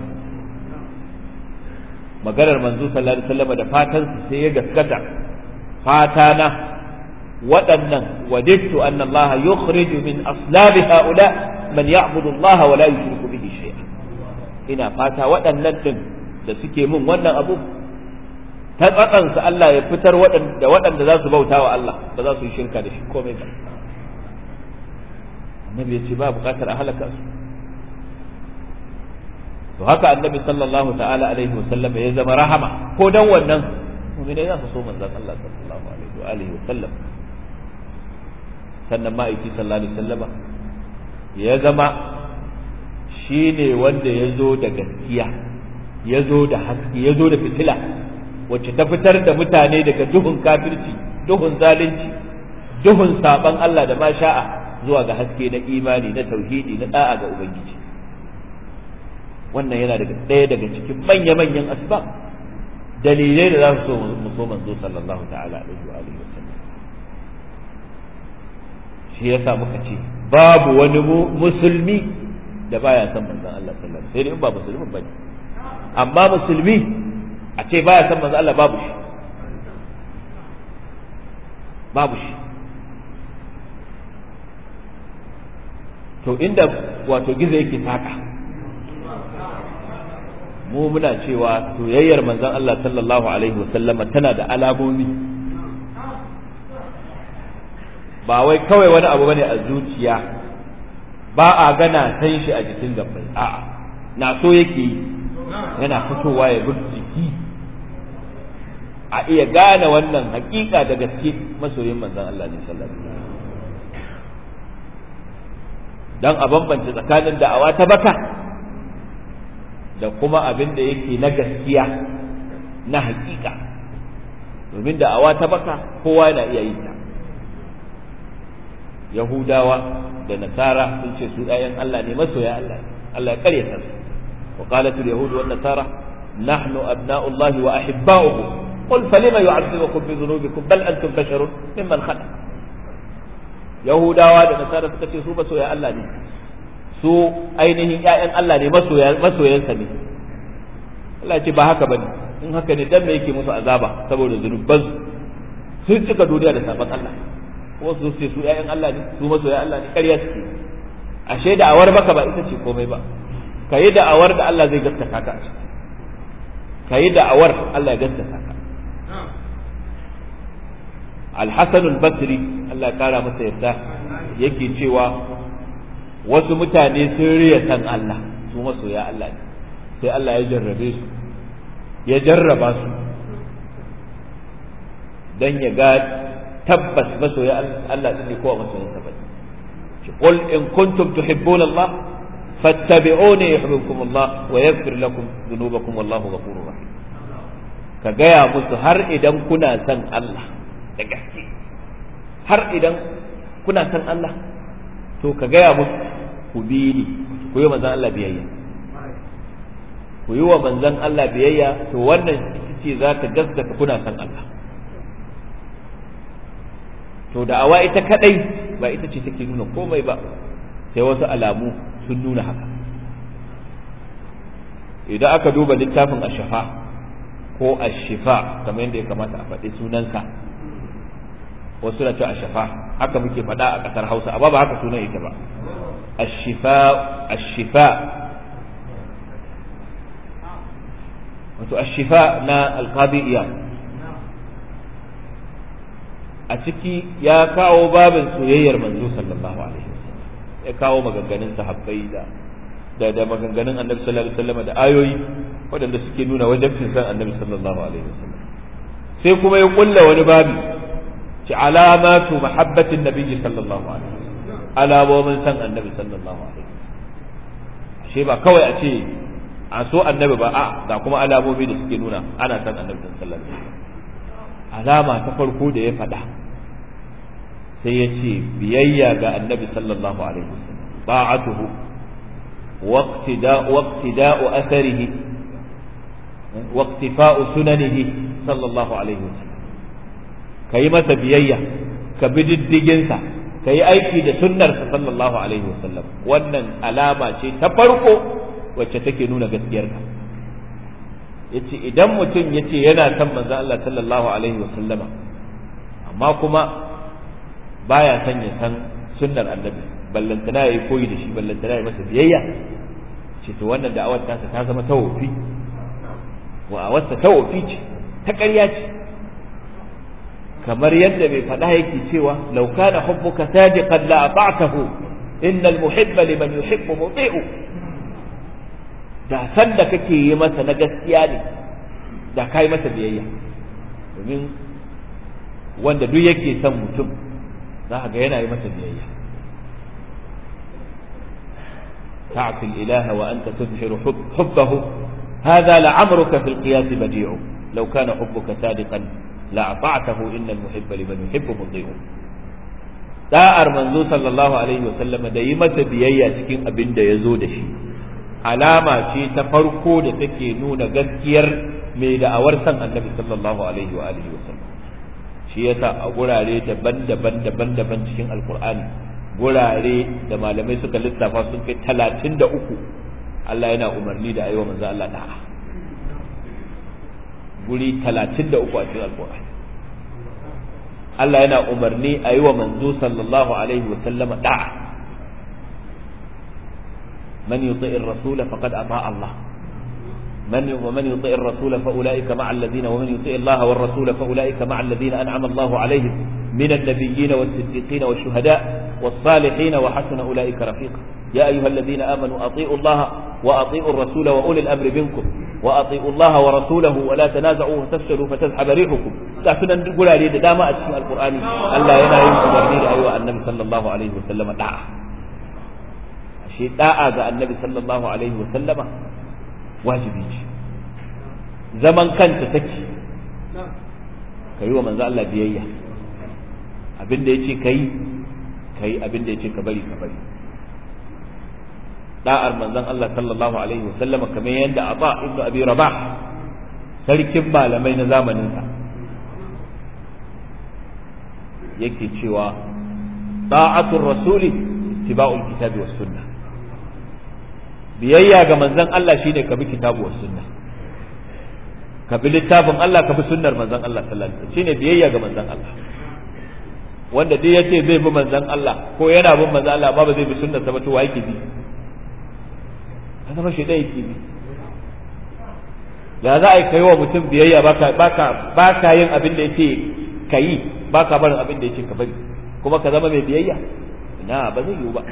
maganar manzo sallallahu alaihi wasallama da fatan su sai ya gaskata fata na waɗannan wadittu anna Allah yukhriju min aslabi haula man ya'budu Allah wa la yushriku bihi shay'a ina fata waɗannan din da suke min wannan abu ta tsatsansu Allah ya fitar da waɗanda za su bauta wa Allah ba za su yi shirka da shi komai ba annabi ya ce ba buƙatar a halaka su to haka annabi sallallahu ta'ala alaihi wasallam ya zama rahama ko dan wannan mu'mini za su so manzon Allah sallallahu alaihi wa alihi wasallam sannan ma'aiki sallallahu alaihi wasallama ya zama shi ne wanda ya zo da gaskiya ya zo da haske ya zo da fitila wacce ta fitar da mutane daga duhun kafirci duhun zalunci duhun saban Allah da ma sha'a zuwa ga haske na imani na tauhidi na da'a ga ubangiji wannan yana daga ɗaya daga cikin manya-manyan asbab dalilai da za su so mu so manzo sallallahu ta'ala alaihi wa alihi wasallam shi yasa muka ce babu wani musulmi da baya son manzon Allah sallallahu alaihi wasallam sai dai in ba musulmin bane amma musulmi a ce baya son manzon Allah babu shi babu shi to inda wato gizo yake saka mu muna cewa soyayyar manzon Allah sallallahu alaihi wasallama tana da alamomi ba wai kawai wani abu bane a zuciya ba a gana san shi a jikin gabbai a'a na so yake yi yana fitowa ya bin jiki a iya gane wannan hakika da gaske masoyin manzon Allah ne sallallahu alaihi wasallam dan a bambance tsakanin da'awa ta baka da kuma abin da yake na gaskiya na hakika domin da'awa ta baka kowa yana iya yin ta yahudawa da nasara sun ce su ɗayan Allah ne masoya Allah Allah ya karyata su wa qalat al yahud wan nasara nahnu abna'u Allah wa ahibba'uhu qul falima yu'adhibukum bi dhunubikum bal antum basharun mimman khalaq yahudawa da nasara suka ce su masoya Allah ne su ainihin ƴaƴan Allah ne masoya masoyansa ne Allah ce ba haka bane in haka ne dan me yake musu azaba saboda zunuban sun cika duniya da sabon Allah wasu su ce su ƴaƴan Allah ne su masoya Allah ne ƙarya suke ashe da'awar baka ba ita ce komai ba ka yi da'awar da Allah zai gaskata ka ka yi da'awar Allah ya gaskata ka Al-Hasan al-Basri Allah ya kara masa yarda yake cewa wasu mutane sun riya san Allah su masoya Allah ne sai Allah ya jarrabe su ya jarraba su dan ya ga tabbas masoya Allah din ne kowa masoyin sa bane qul in kuntum tuhibbuna Allah fattabi'uni yuhibbukum Allah wa yaghfir lakum dhunubakum wallahu ghafurur rahim ka gaya musu har idan kuna son Allah da gaske har idan kuna son Allah to ka gaya musu ku bi ni ku yi manzon Allah biyayya ku yi wa manzon Allah biyayya to wannan ita ce za ta gaskata kuna son Allah to da'awa ita kadai ba ita ce take nuna komai ba sai wasu alamu sun nuna haka idan aka duba littafin ashafa ko ashifa kamar yadda ya kamata a faɗi sunansa wasu na cewa ashafa haka muke faɗa a ƙasar hausa amma ba haka sunan yake ba ashifa ashifa wato ashifa na alqadi a ciki ya kawo babin soyayyar manzo sallallahu alaihi wasallam ya kawo maganganun sahabbai da da da maganganun annabi sallallahu alaihi wasallam da ayoyi waɗanda suke nuna wajibcin san annabi sallallahu alaihi wasallam sai kuma ya kulla wani babi ci alamatu mahabbatin nabiyyi sallallahu alaihi wasallam alamomin san annabi sallallahu alaihi wasallam ashe ba kawai a ce a so annabi ba a ga kuma alamomi da suke nuna ana san annabi sallallahu alaihi wasallam alama ta farko da ya faɗa sai ya ce biyayya ga annabi sallallahu alaihi wasallam ba'atuhu واقتداء أثره واقتفاء سننه صلى الله عليه وسلم كيمة بيية كبدد جنسة كي أيكي دا سنر صلى الله عليه وسلم wannan alama ce ta farko wacce take nuna gaskiyarka yace idan mutum yace yana son manzon Allah sallallahu alaihi wasallama amma kuma baya son ya san sunnar annabi ballantana yayi koyi da shi ballantana yayi masa biyayya ce to wannan da'awar ta ta zama tawofi wa awarsa tawofi ce ta ƙarya ce kamar yadda bai faɗa yake cewa law kana hubbuka sadiqan la ata'tahu innal muhibba liman yuhibbu muti'u da san da kake yi masa na gaskiya ne da kai masa biyayya domin wanda duk yake son mutum za ka ga yana yi masa biyayya تعصي الإله وأنت تظهر حب حبه هذا لعمرك في القياس بديع لو كان حبك صادقا لأطعته إن المحب لمن يحب مطيع da'ar manzo sallallahu alaihi wasallam da yi masa biyayya cikin abin da ya zo da shi alama ce ta farko da take nuna gaskiyar mai da'awar san annabi sallallahu alaihi wa alihi wasallam shi yasa a gurare daban-daban daban-daban cikin alkur'ani gurare da malamai suka lissafa sun kai talatin da uku Allah yana umarni da ayyuwa manzo Allah da'a guri talatin da uku a cikin alkur'ani Allah yana umarni a yi wa manzo sallallahu alaihi wa sallama da'a man yuti'ir rasul faqad ata Allah من ومن يطع الرسول فاولئك مع الذين ومن يطع الله والرسول فاولئك مع الذين انعم الله عليهم من النبيين والصديقين والشهداء والصالحين وحسن اولئك رفيقا يا ايها الذين امنوا اطيعوا الله واطيعوا الرسول واولي الامر منكم واطيعوا الله ورسوله ولا تنازعوا فتفشلوا فتذهب ريحكم كافنا نقول عليه دام اتشي القران الله ينا yin umarni da ayyuka annabi sallallahu alaihi wasallam da'a shi da'a ga annabi sallallahu alaihi wasallama wajibi ce zaman kanta take ka yi wa manzo Allah biyayya abin da yace kai kai abin da yace ka bari ka bari da'ar manzon Allah sallallahu alaihi wasallam kamar yadda Aba ibn Abi Rabah sarkin malamai na zamanin sa yake cewa da'atul rasuli ittiba'ul kitabi was sunnah biyayya ga manzon Allah shine ka bi kitabu was sunna ka bi littafin Allah ka bi sunnar manzon Allah sallallahu alaihi wasallam shine biyayya ga manzon Allah wanda duk yace zai bi manzon Allah ko yana bin manzon Allah ba ba zai bi sunnar sa ba to wa yake bi kaga ba shi da yake bi ya za a kai wa mutum biyayya baka baka baka yin abin da yake kai baka barin abin da yake ka bari kuma ka zama mai biyayya ina ba zai yiwu ba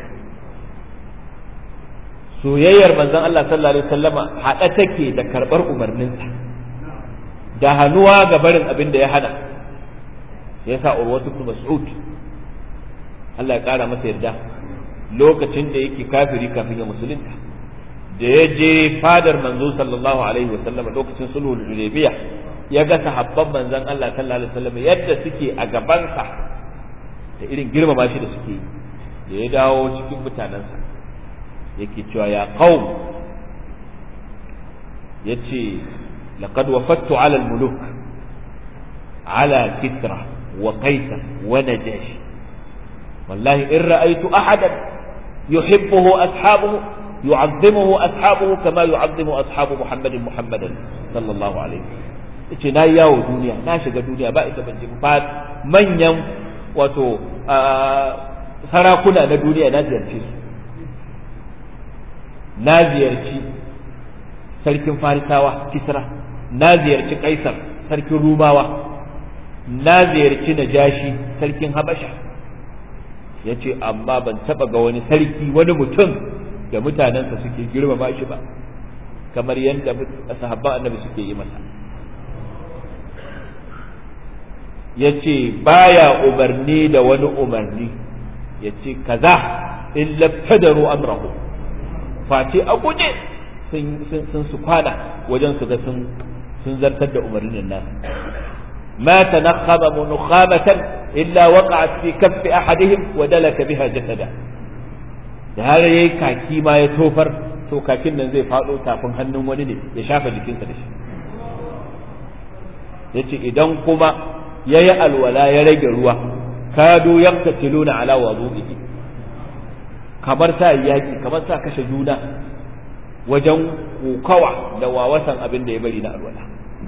soyayyar manzon Allah sallallahu alaihi wasallama haɗa take da karɓar umarninsa da hannuwa ga barin abin da ya hana ya sa urwatu ibn mas'ud Allah ya ƙara masa yarda lokacin da yake kafiri kafin ya musulunta da ya je fadar manzo sallallahu alaihi wasallama lokacin sulhul hudaybiya ya ga sahabban manzon Allah sallallahu alaihi wasallama yadda suke a gabansa da irin girmama shi da suke da ya dawo cikin mutanensa yake cewa ya qaum yace laqad wafattu ala al-muluk ala kisra wa qaisar wa najashi wallahi in ra'aytu ahadan yuhibbuhu ashabuhu yu'azzimuhu ashabuhu kama yu'azzimu ashabu muhammadin muhammadan sallallahu alaihi yace na yawo duniya na shiga duniya ba ita ban ji ba manyan wato sarakuna na duniya na ziyarce su na ziyarci sarkin farisawa kisra na ziyarci kaisar sarkin rumawa na ziyarci najashi sarkin habasha ya ce amma ban taba ga wani sarki wani mutum da mutanensa suke girmama shi ba kamar yadda sahabban annabi suke yi masa ya ce baya umarni da wani umarni ya ce kaza in labtadaru amrahu face a guje sun su kwana wajen su ga sun zartar da umarnin nan ma tanakhama munukhamatan illa waqa'at fi kaffi ahadihim wa dalaka biha jasada da har yayi kaki ma ya tofar to kakin nan zai fado tafin hannun wani ne ya shafa jikinsa da shi yace idan kuma yayi alwala ya rage ruwa kadu yaqtatiluna ala wudu'ihi kamar sa yaki kamar sa kashe juna wajen kokawa da wawasan abin da ya bari na alwala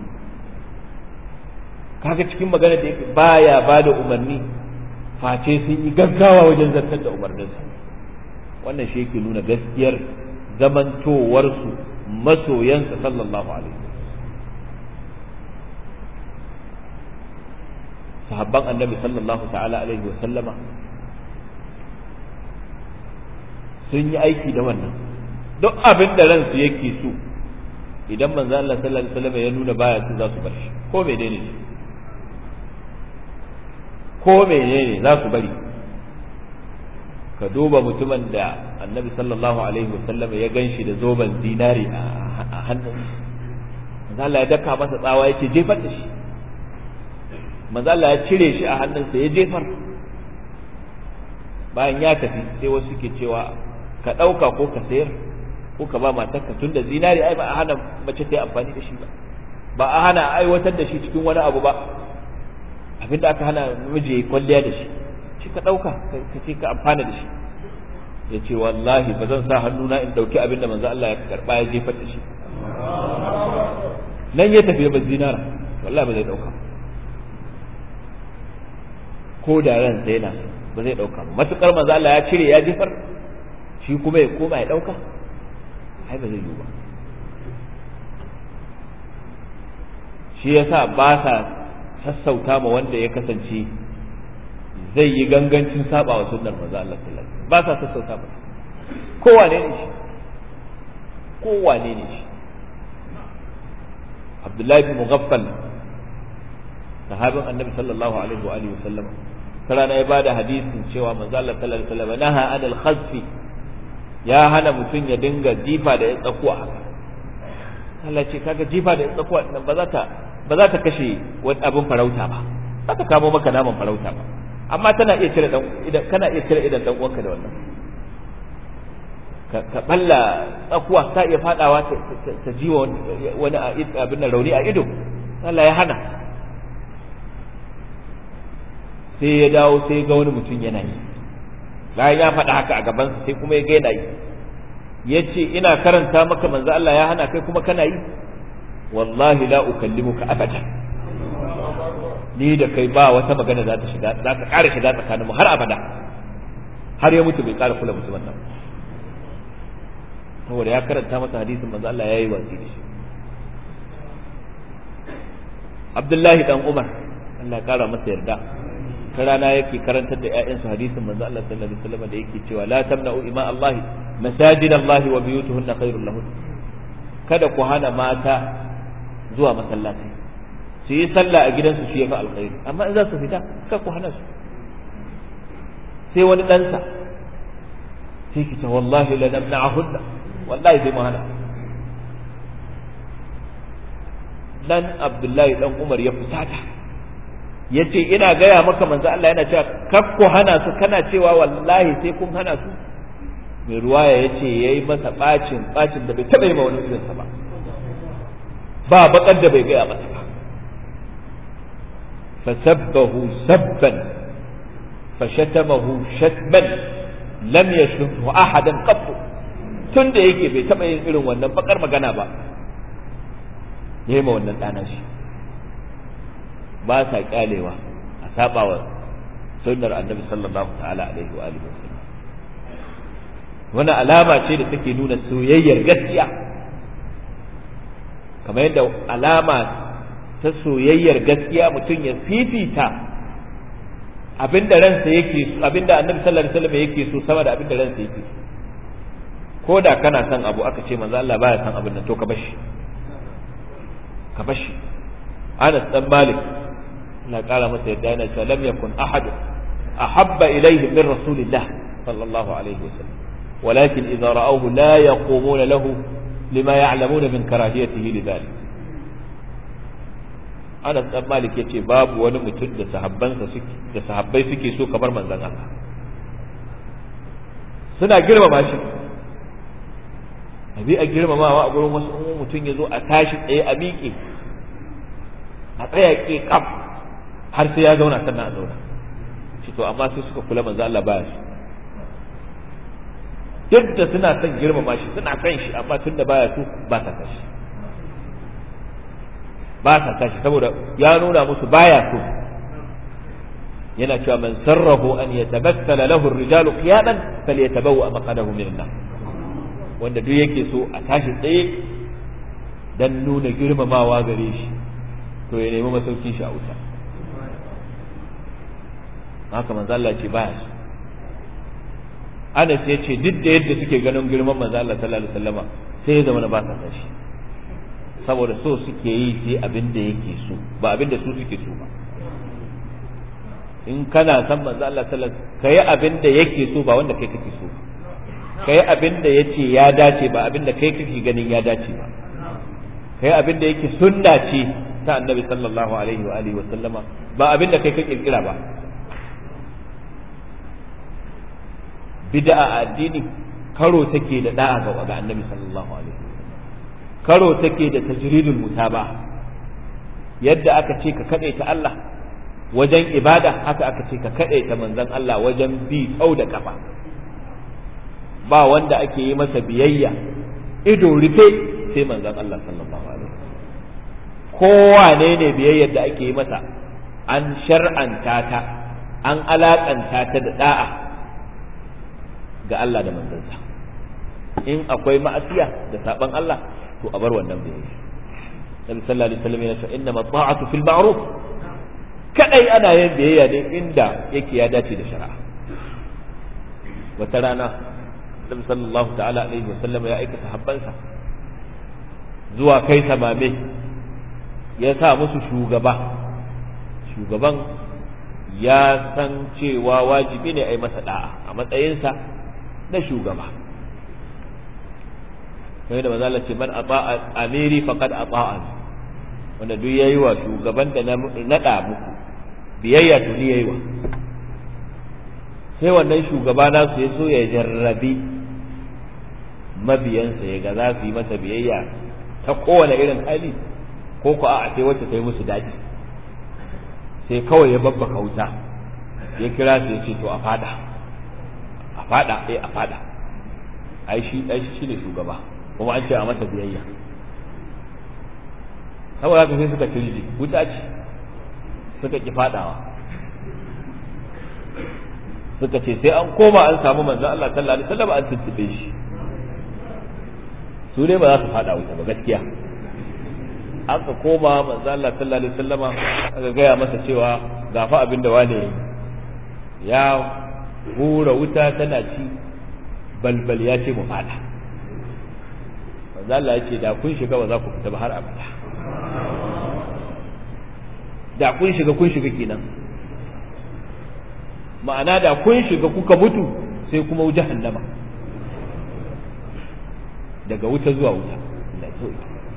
kaga cikin magana da yake baya ba da umarni face sun yi gaggawa wajen zartar da umarninsa wannan shi yake nuna gaskiyar zamantowarsu masoyansa sallallahu alaihi sahabban annabi sallallahu ta'ala alaihi wa sallama sun yi aiki da wannan duk abin da ransu yake so idan manzo Allah sallallahu alaihi wasallam ya nuna baya su za su bar shi ko menene ne ko menene za su bari ka duba mutumin da annabi sallallahu alaihi wasallam ya ganshi da zoben zinari a hannun manzo Allah ya daka masa tsawa yake jefar da shi manzo Allah ya cire shi a hannunsa ya jefar bayan ya tafi sai wasu ke cewa ka ɗauka ko ka sayar ko ka ba matarka tun da zinari ai ba a hana mace ta yi amfani da shi ba ba a hana aiwatar da shi cikin wani abu ba abinda aka hana namiji ya yi kwalliya da shi shi ka ɗauka ka ce ka amfana da shi ya ce wallahi ba zan sa hannuna in ɗauki abin da manzo Allah ya karɓa ya jefar da shi nan ya tafi ba zinara wallahi ba zai ɗauka ko da ran sai na ba zai ɗauka ba matuƙar manzo Allah ya cire ya jefar shi kuma ya koma ya ɗauka ai ba zai yiwu ba shi yasa ba sa sassauta ma wanda ya kasance zai yi gangancin saba wa sunnar manzo Allah sallallahu alaihi wasallam ba sa sassauta ba kowane ne shi kowane ne shi Abdullahi bin Mughaffal sahabin Annabi sallallahu alaihi wa alihi wasallam sarana ya bada hadisin cewa manzo Allah sallallahu alaihi wasallam naha anil khazfi ya hana mutum ya dinga jifa da ya tsakuwa haka Allah ce kaga jifa da ya tsakuwa nan ba za ta ba za ta kashe wani abin farauta ba ba ta kamo maka naman farauta ba amma tana iya cire dan idan kana iya cire idan dan uwanka da wannan ka balla tsakuwa ta iya fadawa ta jiwa wani abin nan rauni a ido Allah ya hana sai ya dawo sai ga wani mutum yana yi bayan ya faɗa haka a gabansa sai kuma ya ga yana yi ya ce ina karanta maka manzo Allah ya hana kai kuma kana yi wallahi la ukallimuka abada ni da kai ba wata magana za ta shiga za ta ƙara shiga tsakaninmu har abada har ya mutu bai ƙara kula mutumin nan saboda ya karanta masa hadisin manzo Allah ya yi watsi da shi Abdullahi dan Umar Allah ya ƙara masa yarda ta rana yake karantar da ƴaƴansu hadisin manzo Allah sallallahu alaihi wasallam da yake cewa la tamna'u ima Allah masajid Allah wa biyutuhunna khairul lahun kada ku hana mata zuwa masallaci su yi sallah a gidansu shi yafi alkhairi amma in za su fita kada ku hana su sai wani ɗansa sai ki ce wallahi la namna'ahunna wallahi sai mu hana dan Abdullahi dan Umar ya fusata yace ina gaya maka manzo Allah yana cewa kar ku hana su kana cewa wallahi sai kun hana su mai ruwaya yace yayi masa bacin bacin da bai taba yi ma wani irinsa ba ba bakar da bai gaya masa ba fasabbahu sabban fashatamahu shatman lam yashruhu ahadan qattu tun da yake bai taba yin irin wannan bakar magana ba yayi ma wannan dana shi ba sa kyalewa a sabawa sunnar annabi sallallahu ta'ala alaihi wa alihi wasallam wani alama ce da take nuna soyayyar gaskiya kamar yadda alama ta soyayyar gaskiya mutum ya fifita abinda ransa yake abinda annabi sallallahu alaihi wasallam yake so sama da abinda ransa yake so ko da kana son abu aka ce manzo Allah baya son abin nan to ka bashi ka bashi Anas dan Malik na kara masa yadda yana cewa lam yakun ahad ahabba ilayhi min rasulillah sallallahu alaihi wasallam ولكن إذا رأوه لا يقومون له لما يعلمون من كراهيته لذلك Anas dan Malik yace babu wani mutum da sahabbansa suke da sahabbai suke so kamar manzon Allah suna girmama shi abi a girmamawa a gurin wasu mutum ya zo a tashi tsaye a miƙe a tsaya ke kaf har sai ya zauna sannan a zauna shi to amma sai suka kula manzo Allah baya shi duk da suna son girmama shi suna son shi amma tunda baya so ba sa tashi ba sa tashi saboda ya nuna musu baya so yana cewa man sarrahu an yatabassala lahu ar-rijalu qiyaman falyatabawwa maqadahu min an wanda duk yake so a tashi tsaye dan nuna girmamawa gare shi to ya nemi masaukin shi a wuta haka manzo Allah ce baya so Anas ya ce duk da yadda suke ganin girman manzo Allah sallallahu alaihi wasallama sai ya zama na ba sa tashi saboda so suke yi sai abin da yake so ba abin da su suke so ba in kana san manzo Allah sallallahu alaihi wasallam kai abin da yake so ba wanda kai kake so kai abin da yace ya dace ba abin da kai kake ganin ya dace ba kai abin da yake sunna ce ta annabi sallallahu alaihi wa alihi wasallama ba abin da kai ka kirkira ba bid'a a addini karo take da da'a ga ga annabi sallallahu alaihi karo take da tajridul mutaba yadda aka ce ka kade ta Allah wajen ibada haka aka ce ka kade ta manzon Allah wajen bi tsau da kafa ba wanda ake yi masa biyayya ido rufe sai manzon Allah sallallahu alaihi kowane ne biyayyar da ake yi masa an shar'anta ta an alakanta ta da da'a ga Allah da manzansa in akwai ma'asiya da saban Allah to a bar wannan biyayya Nabi sallallahu alaihi wasallam yana cewa inna ta'atu fil ma'ruf kadai ana yin biyayya ne inda yake ya dace da shari'a wata rana Nabi sallallahu ta'ala alaihi wasallam ya aika sahabbansa zuwa kai samame ya sa musu shugaba shugaban ya san cewa wajibi ne a yi masa da'a a matsayinsa na shugaba sai da mazala ce man ata'a amiri faqad ata'a wanda duk yayi wa shugaban da na nada muku biyayya to ni yayi wa sai wannan shugaba na su ya so ya jarrabi mabiyansa ya ga za su yi masa biyayya ta kowane irin hali ko ku a sai wacce ta yi musu daɗi sai kawai ya babba kauta ya kira su ya ce to a fada a fada eh a fada ai shi ai shi ne shugaba kuma an ce a masa biyayya saboda haka sai suka tirji wuta ce suka ki fadawa suka ce sai an koma an samu manzon Allah sallallahu alaihi wasallam an tuntube shi su ne ba za su fada wuta ba gaskiya aka koma manzo Allah sallallahu alaihi wasallama aka gaya masa cewa gafa abin da wane ya hura wuta tana ci balbal ya ce mu fada manzo Allah ya ce da kun shiga ba za ku fita ba har abada da kun shiga kun shiga kenan ma'ana da kun shiga kuka mutu sai kuma jahannama daga wuta zuwa wuta Allah ya so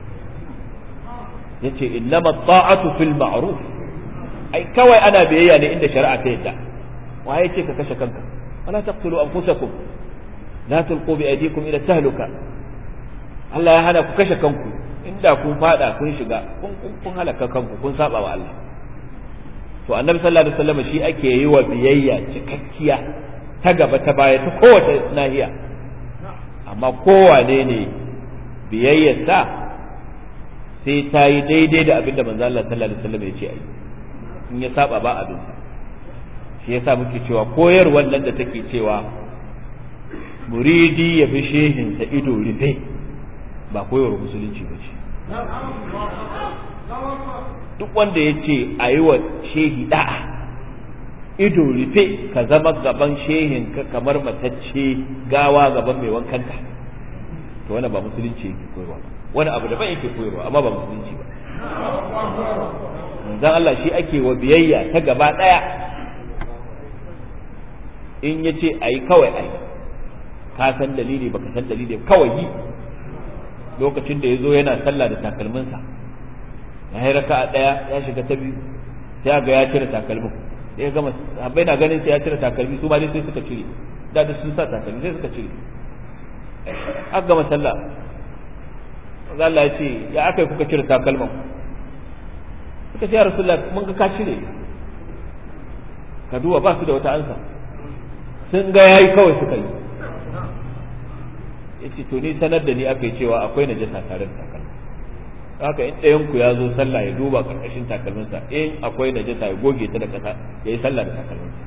yace innama ta'atu fil ma'ruf ai kawai ana biyayya ne inda shari'a ta yadda waye ce ka kashe kanka wala taqtulu anfusakum la tulqu bi aydikum ila tahluka Allah ya hana ku kashe kanku inda kun fada kun shiga kun kun halaka kanku kun saba wa Allah to annabi sallallahu alaihi wasallam shi ake yi wa biyayya cikakkiya ta gaba ta baya ta kowace nahiya amma kowane ne biyayyarsa sai ta yi daidai da abin da manzo Allah sallallahu alaihi wasallam ya ce ai in ya saba ba abin shi yasa muke cewa koyar wannan da take cewa muridi ya fi shehinsa ido rufe ba koyarwar musulunci ba ce duk wanda ya ce a yi wa shehi da'a ido rufe ka zama gaban shehin ka kamar matacce gawa gaban mai wankanta to wannan ba musulunci yake koyarwa ba wani abu daban yake koyarwa amma ba musulunci ba manzon Allah shi ake wa biyayya ta gaba daya in ya ce a yi kawai a yi ka san dalili baka san dalili kawai yi lokacin da ya zo yana sallah da takalminsa ya yi raka a ɗaya ya shiga ta biyu sai ga ya cire takalmin sai ya gama habbai na ganin sai ya cire takalmi su ma dai sai suka cire da da sun sa takalmi sai suka cire aka gama sallah Allah ya ce ya aka kuka cire takalman suka ce ya rasulullah mun ga ka cire ka duba ba su da wata ansa sun ga yayi kawai suka yi yace to ni sanar da ni aka yi cewa akwai najasa tare da takalmi haka in ɗayan ku ya zo sallah ya duba karkashin takalminsa in akwai najasa ya goge ta da kasa ya yi sallah da takalminsa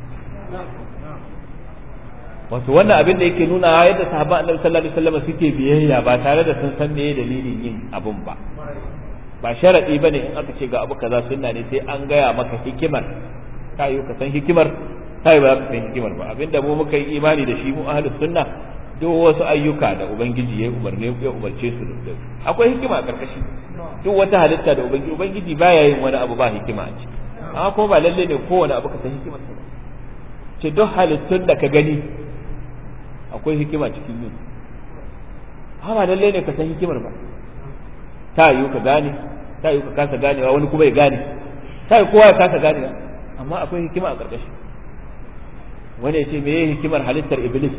wato wannan abin da yake nuna yadda sahabban annabi sallallahu alaihi wasallam suke biyayya ba tare da sun san me dalilin yin abun ba ba sharadi bane in aka ce ga abu kaza sunna ne sai an gaya maka hikimar kayo ka san hikimar kai ba ka san hikimar ba abinda mu muka yi imani da shi mu ahlus sunna duk wasu ayyuka da ubangiji ya umarne ya umarce su da akwai hikima a karkashi duk wata halitta da ubangiji ubangiji baya yin wani abu ba hikima a ciki amma kuma ba lalle ne kowane abu ka san hikimar sa ba ce duk halittun da ka gani akwai hikima cikin yin amma ba lalle ne ka san hikimar ba ta yiwu ka gane ta yiwu ka kasa ganewa wani kuma ya gane ta yiwu kowa ya kasa ganewa amma akwai hikima a ƙarƙashi wani ya ce me ye hikimar halittar iblis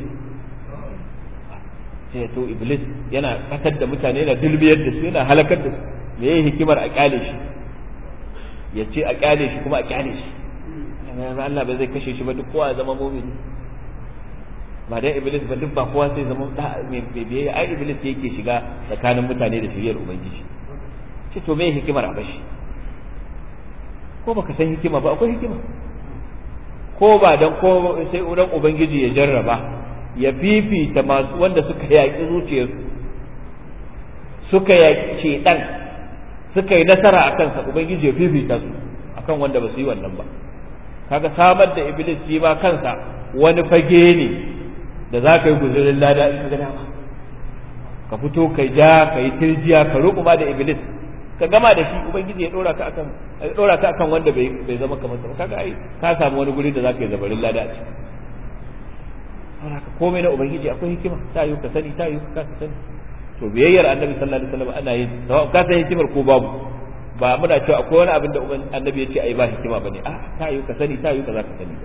ce to iblis yana kasar da mutane yana dulbiyar da su yana halakar da su me ye hikimar a kyale shi ya ce a kyale shi kuma a kyale shi Allah ba zai kashe shi ba duk kowa ya zama mumini ba dai iblis ba duk ba kowa sai zama mai biyayya ai iblis yake shiga tsakanin mutane da shiriyar ubangiji ce to me hikimar a bashi ko baka san hikima ba akwai hikima ko ba dan ko sai udan ubangiji ya jarraba ya fifita masu wanda suka yaƙi zuciyarsu suka yaƙi dan suka yi nasara a kansa ubangiji ya fifita su akan wanda ba su yi wannan ba kaga samar da iblis shi ma kansa wani fage ne da za ka yi guzurin lada in ka ga dama ka fito kai ja ka yi tirjiya ka rukuma da iblis ka gama da shi ubangiji ya dora ka akan ya dora ka akan wanda bai bai zama kamar sa kaga ai ka samu wani guri da za ka yi zabarin lada a ciki saboda ka komai na ubangiji akwai hikima ta yi ka sani ta yi ka sani to biyayyar annabi sallallahu alaihi wasallam ana yin ka san hikimar ko babu ba muna cewa akwai wani abin da annabi ya ce ai ba hikima bane a ta yi ka sani ta yi ka za ka sani ba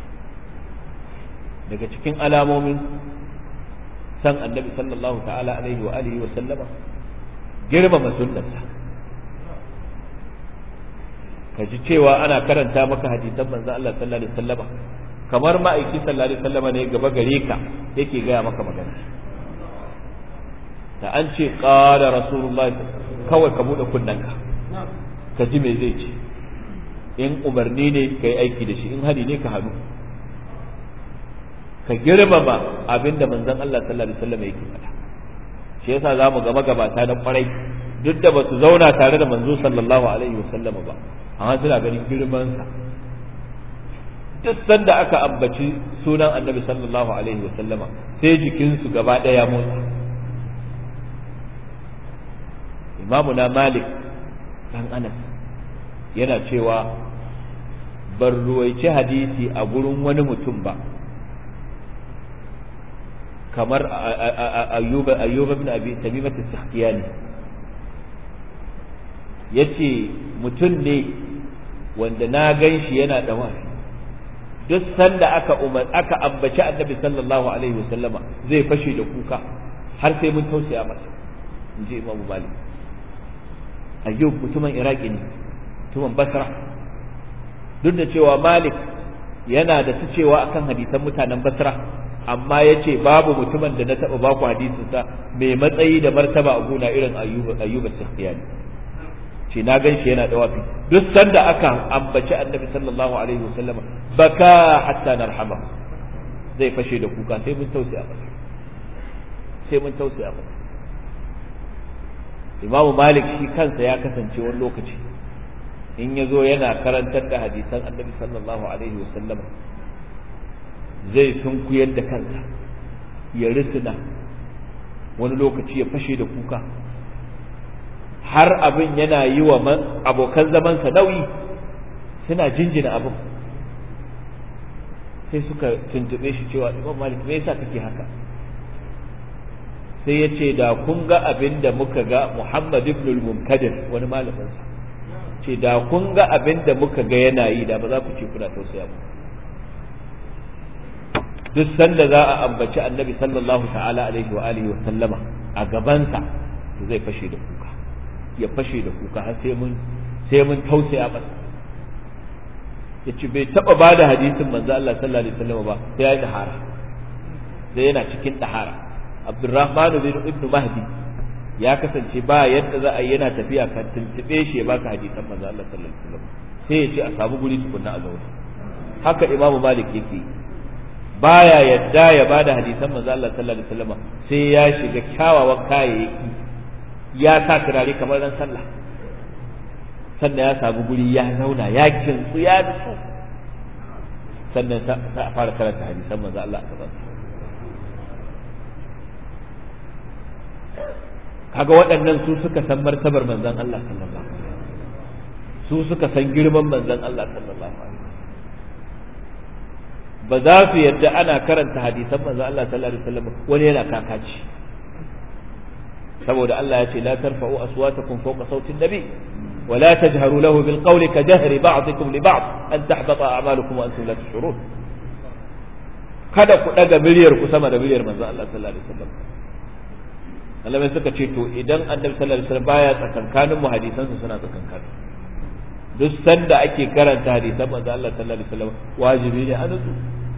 daga cikin alamomin san annabi sallallahu ta'ala alaihi wa alihi wa sallama girmama sunnarsa ka ji cewa ana karanta maka hadisan manzon Allah sallallahu alaihi wasallama kamar ma'aiki sallallahu alaihi wasallama ne gaba gare ka yake gaya maka magana da an ce qala rasulullahi kawai ka bude kunnanka ka ji me zai ce in umarni ne ka yi aiki da shi in hadi ne ka hannu ka girmama abinda manzon Allah sallallahu alaihi wasallam yake faɗa shi yasa zamu ga magabata na kwarai duk da ba su zauna tare da manzo sallallahu alaihi wasallam ba amma suna ganin girman sa duk sanda aka ambaci sunan annabi sallallahu alaihi wasallama sai jikinsu gaba ɗaya motsa imamu na malik dan anas yana cewa ban ruwaici hadisi a gurin wani mutum ba kamar ayyuba ayyuba bin abi tamimat as-sakhtiyani yace mutum ne wanda na gan shi yana da wafi duk sanda aka umar aka ambaci annabi sallallahu alaihi wasallama zai fashe da kuka har sai mun tausaya masa in ji imamu malik ayyub mutumin iraki ne mutumin basra duk da cewa malik yana da su cewa akan hadisan mutanen basra amma ya ce babu mutumin da na taɓa baku hadisinsa mai matsayi da martaba a gona irin ayyuba sakhtiyani ce na gan shi yana da wafi duk sanda aka ambaci annabi sallallahu alaihi wasallam baka hatta narhama zai fashe da kuka sai mun tausaya masa sai mun tausaya masa imamu malik shi kansa ya kasance wani lokaci in ya zo yana karantar da hadisan annabi sallallahu alaihi wasallam zai sunkuyar da kansa ya risina wani lokaci ya fashe da kuka har abin yana yi wa abokan zamansa nauyi suna jinjina abin sai suka tuntube shi cewa imam malik me yasa kake haka sai ya ce da kun ga abin da muka ga muhammad ibn al-munkadir wani malaminsa ce da kun ga abin da muka ga yana yi da ba za ku ce kuna tausaya mu duk sanda za a ambaci annabi sallallahu ta'ala alaihi wa alihi wa sallama a gabansa to zai fashe da kuka ya fashe da kuka har sai mun sai mun tausaya masa yace bai taba bada hadisin manzo Allah sallallahu alaihi wasallam ba sai ya yi dahara sai yana cikin dahara Abdurrahman bin Ibn Mahdi ya kasance ba yadda za a yi yana tafiya kan tuntube shi ya baka hadisan manzo Allah sallallahu alaihi wasallam sai ya ce a samu guri tukunna a zauna haka Imam Malik yake baya yadda ya bada hadisan manzo Allah sallallahu alaihi wasallam sai ya shiga kyawawan kayayyaki ya sa turare kamar ran sallah sannan ya samu guri ya zauna ya kintsu ya nutsu sannan sa a fara karanta hadisan manzo Allah a gaban kaga waɗannan su suka san martabar manzon Allah sallallahu alaihi su suka san girman manzon Allah sallallahu alaihi ba za su yadda ana karanta hadisan manzon Allah sallallahu alaihi wasallam wani yana kakaci saboda Allah ya ce la tarfa'u aswatakum fawqa sautin nabi ولا تجهروا له بالقول كجهر بعضكم لبعض أن تحبط أعمالكم وأنتم لا تشعرون kada ku daga miliyar ku sama da miliyar manzo Allah sallallahu alaihi wasallam Allah mai suka ce to idan Annabi sallallahu alaihi wasallam baya tsakankanin mu hadisan su suna tsakankanin duk sanda ake karanta hadisan manzo Allah sallallahu alaihi wasallam wajibi ne a nutsu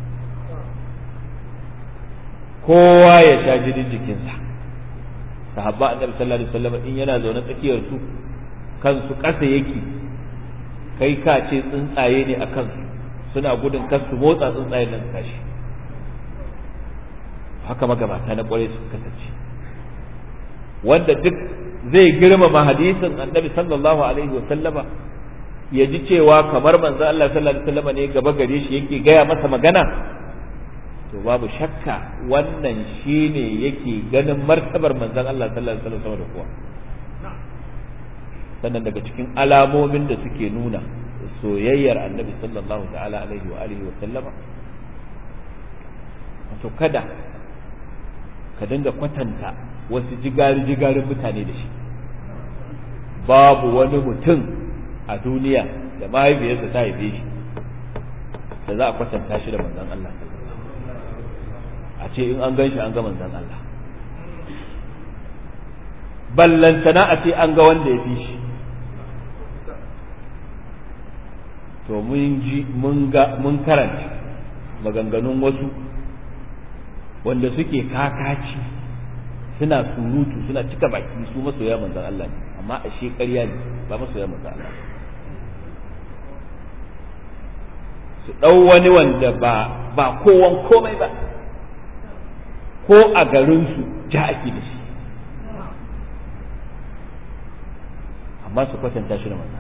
kowa ya sha jinin jikinsa sahabba Annabi sallallahu alaihi wasallam in yana zaune tsakiyar su kansu ƙasa yake kai ka ce tsuntsaye ne a kansu suna gudun kansu motsa tsuntsayen nan tashi haka magabata na kwarai suka kasance wanda duk zai girmama hadisin annabi sallallahu alaihi wa sallama ya ji cewa kamar manzo Allah sallallahu alaihi wa sallama ne gaba gare shi yake gaya masa magana to babu shakka wannan shine yake ganin martabar manzon Allah sallallahu alaihi wa sallama da kuwa sannan daga cikin alamomin da suke nuna soyayyar annabi sallallahu ta'ala alaihi wa alihi wa sallama wato kada ka dinga kwatanta wasu jigari-jigarin mutane da shi babu wani mutum a duniya da mahaifiyarsa ta haife shi da za a kwatanta shi da manzon Allah a ce in an gan shi an ga manzon Allah ballantana a ce an ga wanda ya fi shi to mun ji mun ga mun karanta maganganun wasu wanda suke kakaci suna surutu suna cika baki su masoya manzon Allah ne amma a ƙarya ne ba masoya manzon Allah su ɗau wani wanda ba ba kowan komai ba ko a garinsu ja ake da shi amma su kwatanta shi da manzon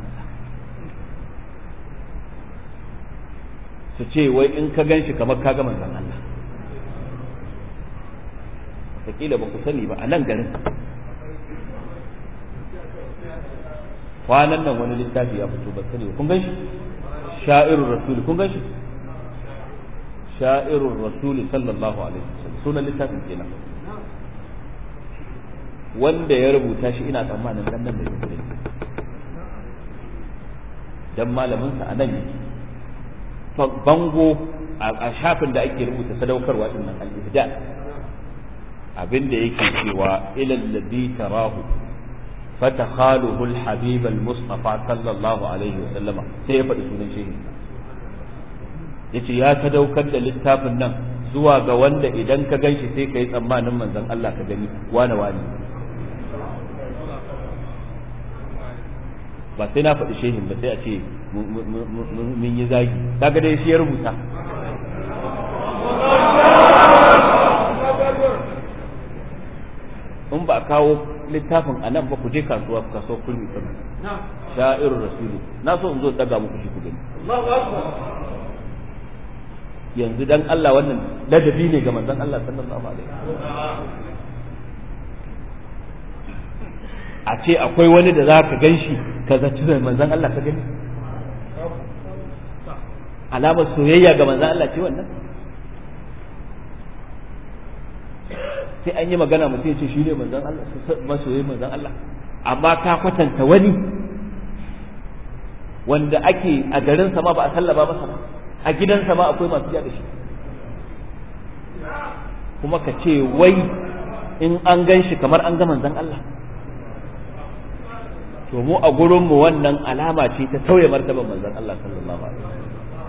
su ce wai in ka gan shi kamar ka ga manzon Allah wataƙila ba ku sani ba a nan garin kwanan nan wani littafi ya fito ba sani ba kun gan shi sha'irun rasuli kun gan shi sha'irun rasuli sallallahu alaihi wasallam sunan littafin kenan wanda ya rubuta shi ina tsammanin dan nan da yake dan malamin sa a nan yake bango a shafin da ake rubuta sadaukarwa din nan al-ibda abinda yake cewa ila alladhi tarahu fatakhaluhu al-habib al-mustafa sallallahu alaihi wa sallama sai ya faɗi sunan shehi yace ya sadaukar da littafin nan zuwa ga wanda idan ka ganshi sai ka yi tsammanin manzon Allah ka gani wane wane ba sai na faɗi shehin ba sai a ce mun yi zagi kaga dai shi ya rubuta in ba a kawo littafin a nan ba ku je kasuwa kasuwa kurmi kan sha'irun rasuli na so in zo daga muku shi ku gani yanzu dan Allah wannan ladabi ne ga manzon Allah sallallahu alaihi a ce akwai wani da za ka gan shi ka zaci da manzon Allah ka gani alamar soyayya ga manzon Allah ce wannan sai an yi magana mutum ya ce shi ne manzon Allah masoyin manzon Allah amma ka kwatanta wani wanda ake a garin sama ba a sallaba masa ba a gidansa ma akwai masu da shi kuma ka ce wai in an gan shi kamar an ga manzon Allah to mu a gurin mu wannan alama ce ta tauye martaban manzon Allah sallallahu alaihi wasallam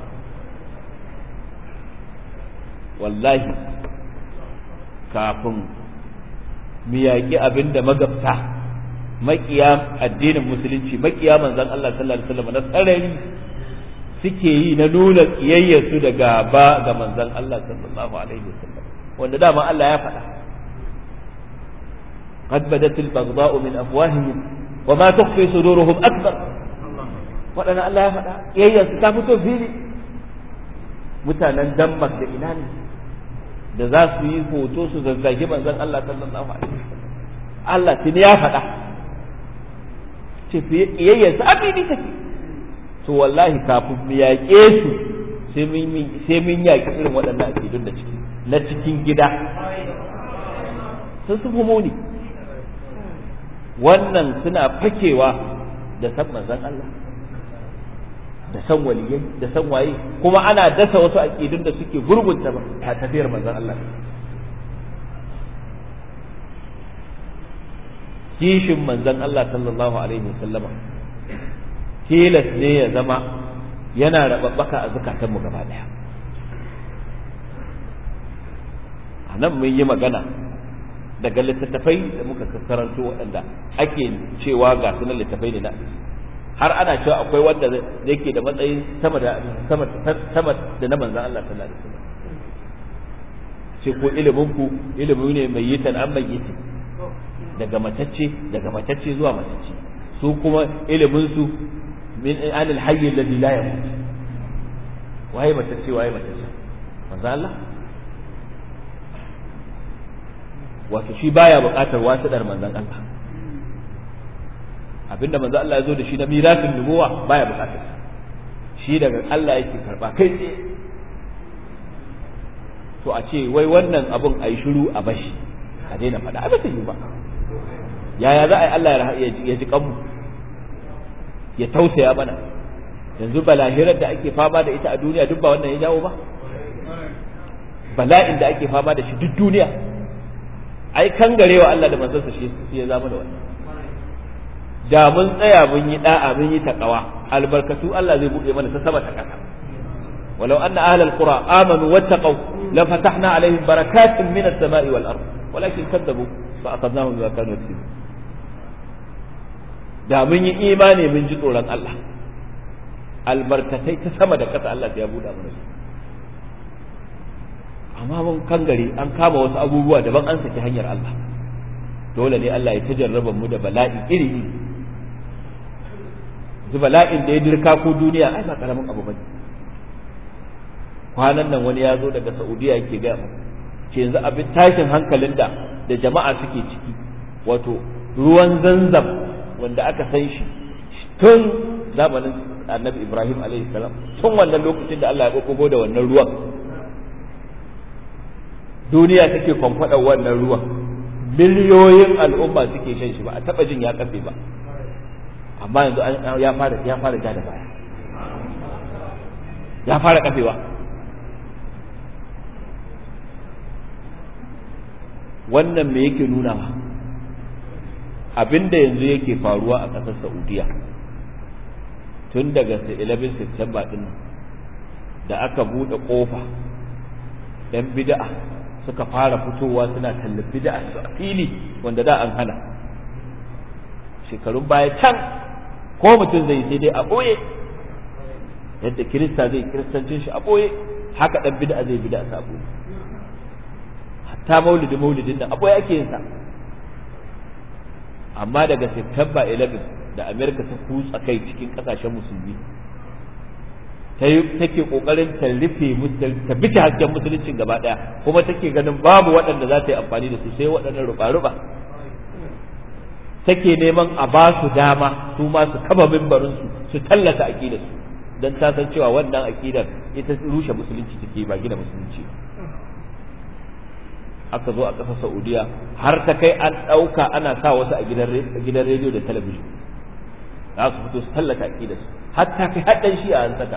wallahi kafin mu yaƙi abin da magabta makiya addinin musulunci makiya manzon Allah sallallahu alaihi wasallam na tsarari suke yi na nuna kiyayyarsu da gaba ga manzon Allah sallallahu alaihi wasallam wanda dama Allah ya faɗa قد بدت البغضاء من أفواههم وما تخفي صدورهم أكبر waɗanda Allah ya faɗa yayyarsu ta fito fili mutanen Denmark da ina ne da za su yi hoto su zazzagi manzon Allah sallallahu alaihi wasallam Allah tuni ya faɗa ce yayyarsu a fili take to wallahi kafin mu yaƙe su sai mun yaƙi irin waɗannan aƙidun da ciki na cikin gida sun su muni wannan suna fakewa da san manzon Allah da san waliyai da san waye kuma ana dasa wasu aƙidun da suke gurgunta ta tafiyar manzon Allah kishin manzon Allah sallallahu alaihi wasallama tilas ne ya zama yana rababbaka a zukatanmu gaba daya a nan mun yi magana daga littattafai da muka karanto waɗanda ake cewa ga sunan littattafai ne na har ana cewa akwai wanda yake da matsayin sama da sama sama da na manzon Allah sallallahu alaihi wasallam ce ko ilimin ku ilimi ne mai yitan an mai yitan daga matacce daga matacce zuwa matacce su kuma ilimin su min anil hayy alladhi la yamut waye matacce waye matacce manzo Allah wato shi baya buƙatar wasiɗar manzon Allah abinda manzo Allah ya zo da shi na mirasin nubuwa baya buƙatar shi daga Allah yake karba kai tsaye to a ce wai wannan abun a yi shiru a bashi a daina faɗa a ba yi ba yaya za a yi Allah ya ji kanmu ya tausaya mana yanzu balahirar da ake fama da ita a duniya duk ba wannan ya jawo ba bala'in da ake fama da shi duk duniya ai kangarewa Allah da manzansa shi ya zama da wannan da mun tsaya mun yi da'a mun yi takawa albarkatu Allah zai buɗe mana ta sama ta ƙasa walau anna ahlal qura amanu wattaqu la fatahna alaihim barakatin min as-sama'i wal ard walakin kadzabu fa akhadnahum bima kanu yaksibun da mun yi imani mun ji tsoron Allah albarkatai ta sama da ƙasa Allah ya buɗa mana su amma mun kangare an kama wasu abubuwa daban an saki hanyar Allah dole ne Allah ya ta jarraba mu da bala'i iri iri zu bala'in da ya dirka ko duniya ai ba karamin abu bane kwanan nan wani ya zo daga Saudiya yake ga mu ce yanzu abin tashin hankalin da da jama'a suke ciki wato ruwan zanzam wanda aka san shi tun zamanin annabi Ibrahim alaihi salam tun wannan lokacin da Allah ya kokogo da wannan ruwan duniya take kwamfada wannan ruwan miliyoyin al'umma suke shan shi ba a taba jin ya kafe ba amma yanzu ya fara ya fara ja da baya ya fara kafewa wannan me yake nuna abinda yanzu yake faruwa a ƙasar Saudiya tun daga 11 September din da aka buɗe ƙofa ɗan bid'a suka fara fitowa suna tallan bid'a su a fili wanda da an hana shekarun baya can ko mutum zai sai dai a ɓoye yadda kirista zai kiristancin shi a ɓoye haka ɗan bid'a zai bid'a sa a ɓoye hatta maulidi maulidin nan a ɓoye ake yin sa amma daga September 11 da Amerika ta kutsa kai cikin kasashen musulmi ta yi take kokarin ta rufe ta bi hasken musuluncin gaba daya kuma take ganin babu waɗanda za ta yi amfani da su sai waɗannan ruba-ruba take neman a ba su dama su ma su kaba mimbarin su su tallata aqidar su dan ta san cewa wannan aqidar ita rushe musulunci take ba gina musulunci ba aka zo a ƙasar Saudiya har ta kai an ɗauka ana sa wasu a gidan rediyo da talabijin za su fito su tallata aƙidar su har ta kai haɗin shi'a an saka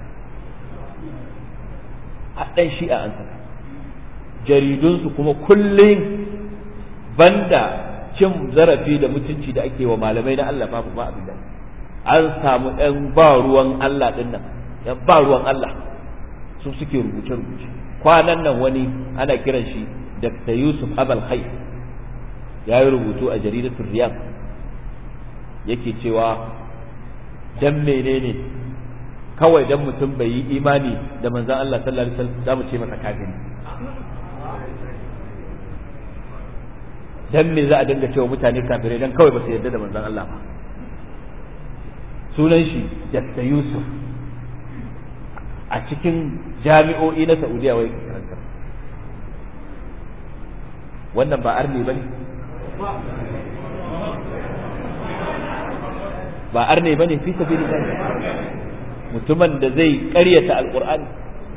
haɗin shi'a an saka jaridunsu kuma kullum banda cin zarafi da mutunci da ake wa malamai na Allah babu ba abin da an samu ɗan ba ruwan Allah ɗin nan ɗan ba ruwan Allah su suke rubuce-rubuce kwanan nan wani ana kiran shi Dr. Yusuf Abal Khay ya yi rubutu a jaridatul Riyad yake cewa dan menene kawai dan mutum bai yi imani da manzon Allah sallallahu alaihi wasallam zamu ce masa kafiri dan me za a dinga cewa mutane kafirai dan kawai ba su yarda da manzon Allah ba sunan shi Dr. Yusuf a cikin jami'o'i na Saudiya wai karanta wannan ba arne bane ba arne bane fi sabilillah mutumin da zai ƙaryata alqur'ani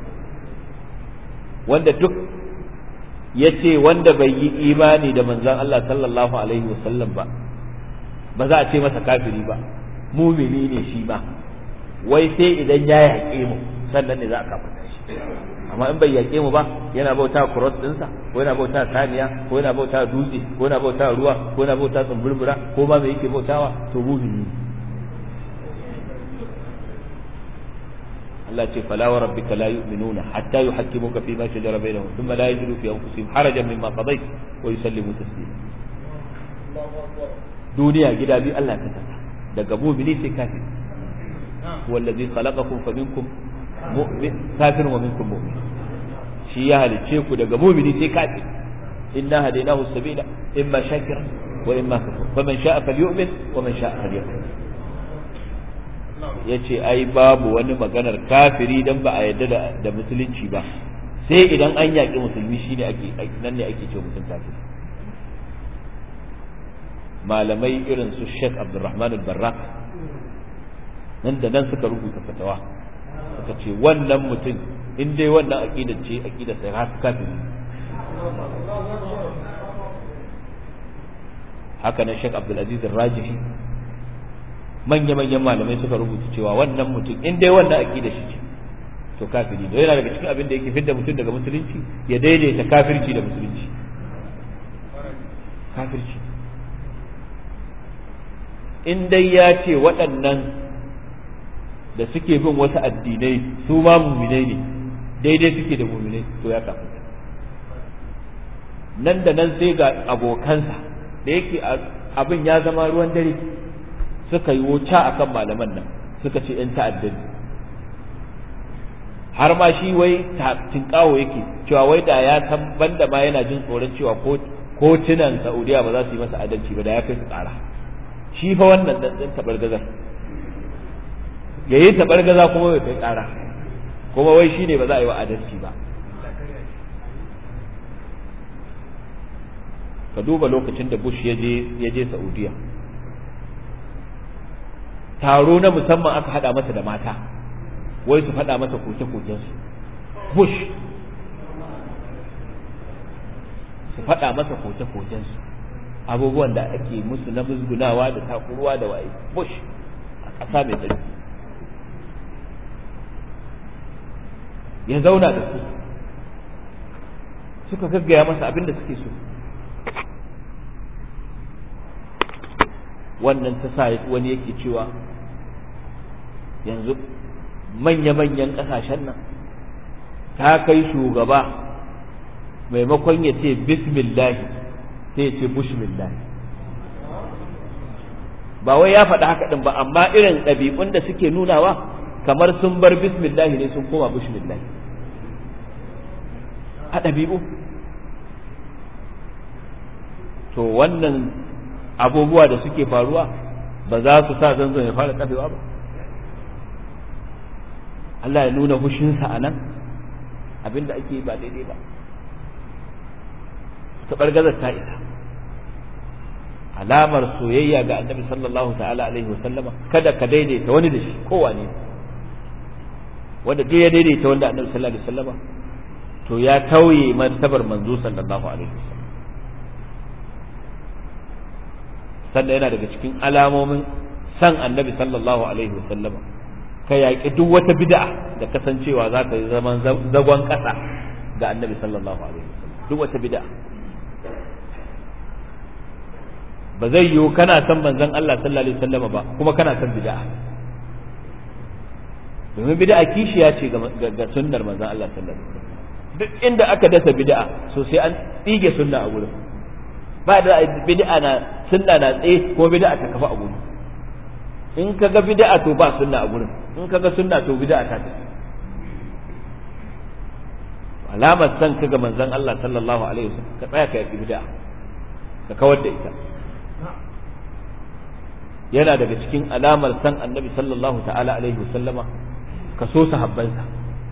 wanda duk ya ce wanda bai yi imani da manzon Allah sallallahu alaihi wasallam ba ba za a ce masa kafiri ba mumini ne shi ba wai sai idan ya yaƙe mu sannan ne za a kafirta shi amma in bai yaƙe mu ba yana bauta cross ɗinsa ko yana bauta saniya ko yana bauta dutse ko yana bauta ruwa ko yana bauta tsumburbura ko ma me yake bautawa to mumini ne Allah ce fala wa rabbika la yu'minuna hatta yuhakkimuka fi ma shajara bainahum thumma la yajidu fi anfusihim harajan mimma qadayt wa yusallimu taslima duniya gida biyu Allah ta kasa daga mu'mini sai kafir huwa allazi khalaqakum faminkum mu'min kafir wa minkum mu'min shi ya halice ku daga mu'mini sai kafir inna hadaynahu sabila imma shakira wa imma kafur faman sha'a falyu'min wa man sha'a falyakfur yace ai babu wani maganar kafiri dan ba a yarda da musulunci ba sai idan an yaƙi musulmi shine ake nan ne ake cewa mutum kafiri malamai irin su Sheikh Abdulrahman al-Barrak nan da nan suka rubuta fatawa suka ce wannan mutum in dai wannan aqida ce aqida sai ha kafiri haka nan Sheikh Abdul Aziz al-Rajihi manya manyan malamai suka rubuta cewa wannan mutum in dai wannan aqida shi ce to kafiri ne yana daga cikin abin da yake fidda mutum daga musulunci ya daidaita kafirci da musulunci kafirci in dai ya ce waɗannan da suke bin wasu addinai su ma muminai ne daidai suke da muminai to ya kafa nan da nan sai ga abokansa da yake abin ya zama ruwan dare suka yi wuta akan malaman nan suka ce ‘yan ta'addani har ma shi wai tinkawo yake cewa wai da ya san banda ma yana jin tsoron cewa kotunan saudiya ba za su yi masa adalci ba da ya kai su tsara shi fa wannan dan tabar gazar ya yi tabar gaza kuma bai kai kara kuma wai shine ba za a yi wa adalci ba ka duba lokacin da bush ya je ya je saudiya taro na musamman aka hada masa da mata wai su faɗa masa koke-kokensu bush su faɗa masa koke-kokensu abubuwan da ake musu na musgunawa da takuruwa da waye bush a ƙasa mai tsarki ya zauna da su suka gaggaya masa abin da suke so wannan ta sa wani yake cewa yanzu manya-manyan ƙasashen nan ta kai shugaba maimakon ya ce bismillahi sai ya ce bushmillahi ba wai ya faɗi haka ɗin ba amma irin ɗabi'un da suke nunawa kamar sun bar bismillahi ne sun koma bushmillahi a ɗabi'u to wannan abubuwa da suke faruwa ba za su sa zanzan ya fara kafewa ba Allah ya nuna hushinsa a nan abinda ake ba daidai ba taɓargazar ta isa alamar soyayya ga annabi sallallahu ta'ala alaihi wasallama kada ka daidaita wani da shi kowane wanda duk ya daidaita wanda annabi sallallahu alaihi wasallama to ya tauye martabar manzo sallallahu alaihi wasallam sannan yana daga cikin alamomin san annabi sallallahu alaihi wasallama ka yaƙi duk wata bid'a da kasancewa za ta yi zaman zagon ƙasa ga annabi sallallahu alaihi wasallam duk wata bid'a ba zai yiwu kana son manzon Allah sallallahu alaihi wasallama ba kuma kana son bid'a domin bid'a kishiya ce ga sunnar manzon Allah sallallahu alaihi wasallam duk inda aka dasa bid'a so sai an tsige sunna a gurin ba da bid'a na sunna na tsaye ko bid'a ta kafa a gurin in ka ga bid'a to ba sunna a gurin in ka ga sunna to bid'a ta tafi alamar san ka ga manzon Allah sallallahu alaihi wasallam ka tsaya ka yi bid'a ka kawar da ita yana daga cikin alamar san annabi sallallahu ta'ala alaihi wasallama ka so sahabbansa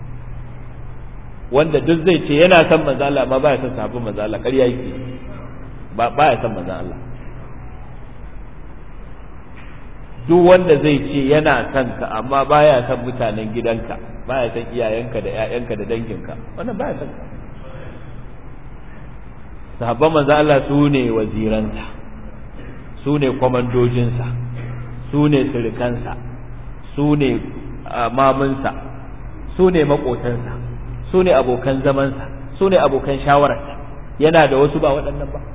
wanda duk zai ce yana son manzo Allah amma baya son sahabban manzo Allah ƙarya yake ba baya son manzo Allah duk wanda zai ce yana son ka amma baya son mutanen gidanka baya son iyayenka da ƴaƴanka da danginka wannan baya son ka sahabban manzo Allah su ne waziransa su ne kwamandojinsa su ne sirikansa su ne mamunsa su ne maƙotansa su ne abokan zamansa su ne abokan shawararsa yana da wasu ba waɗannan ba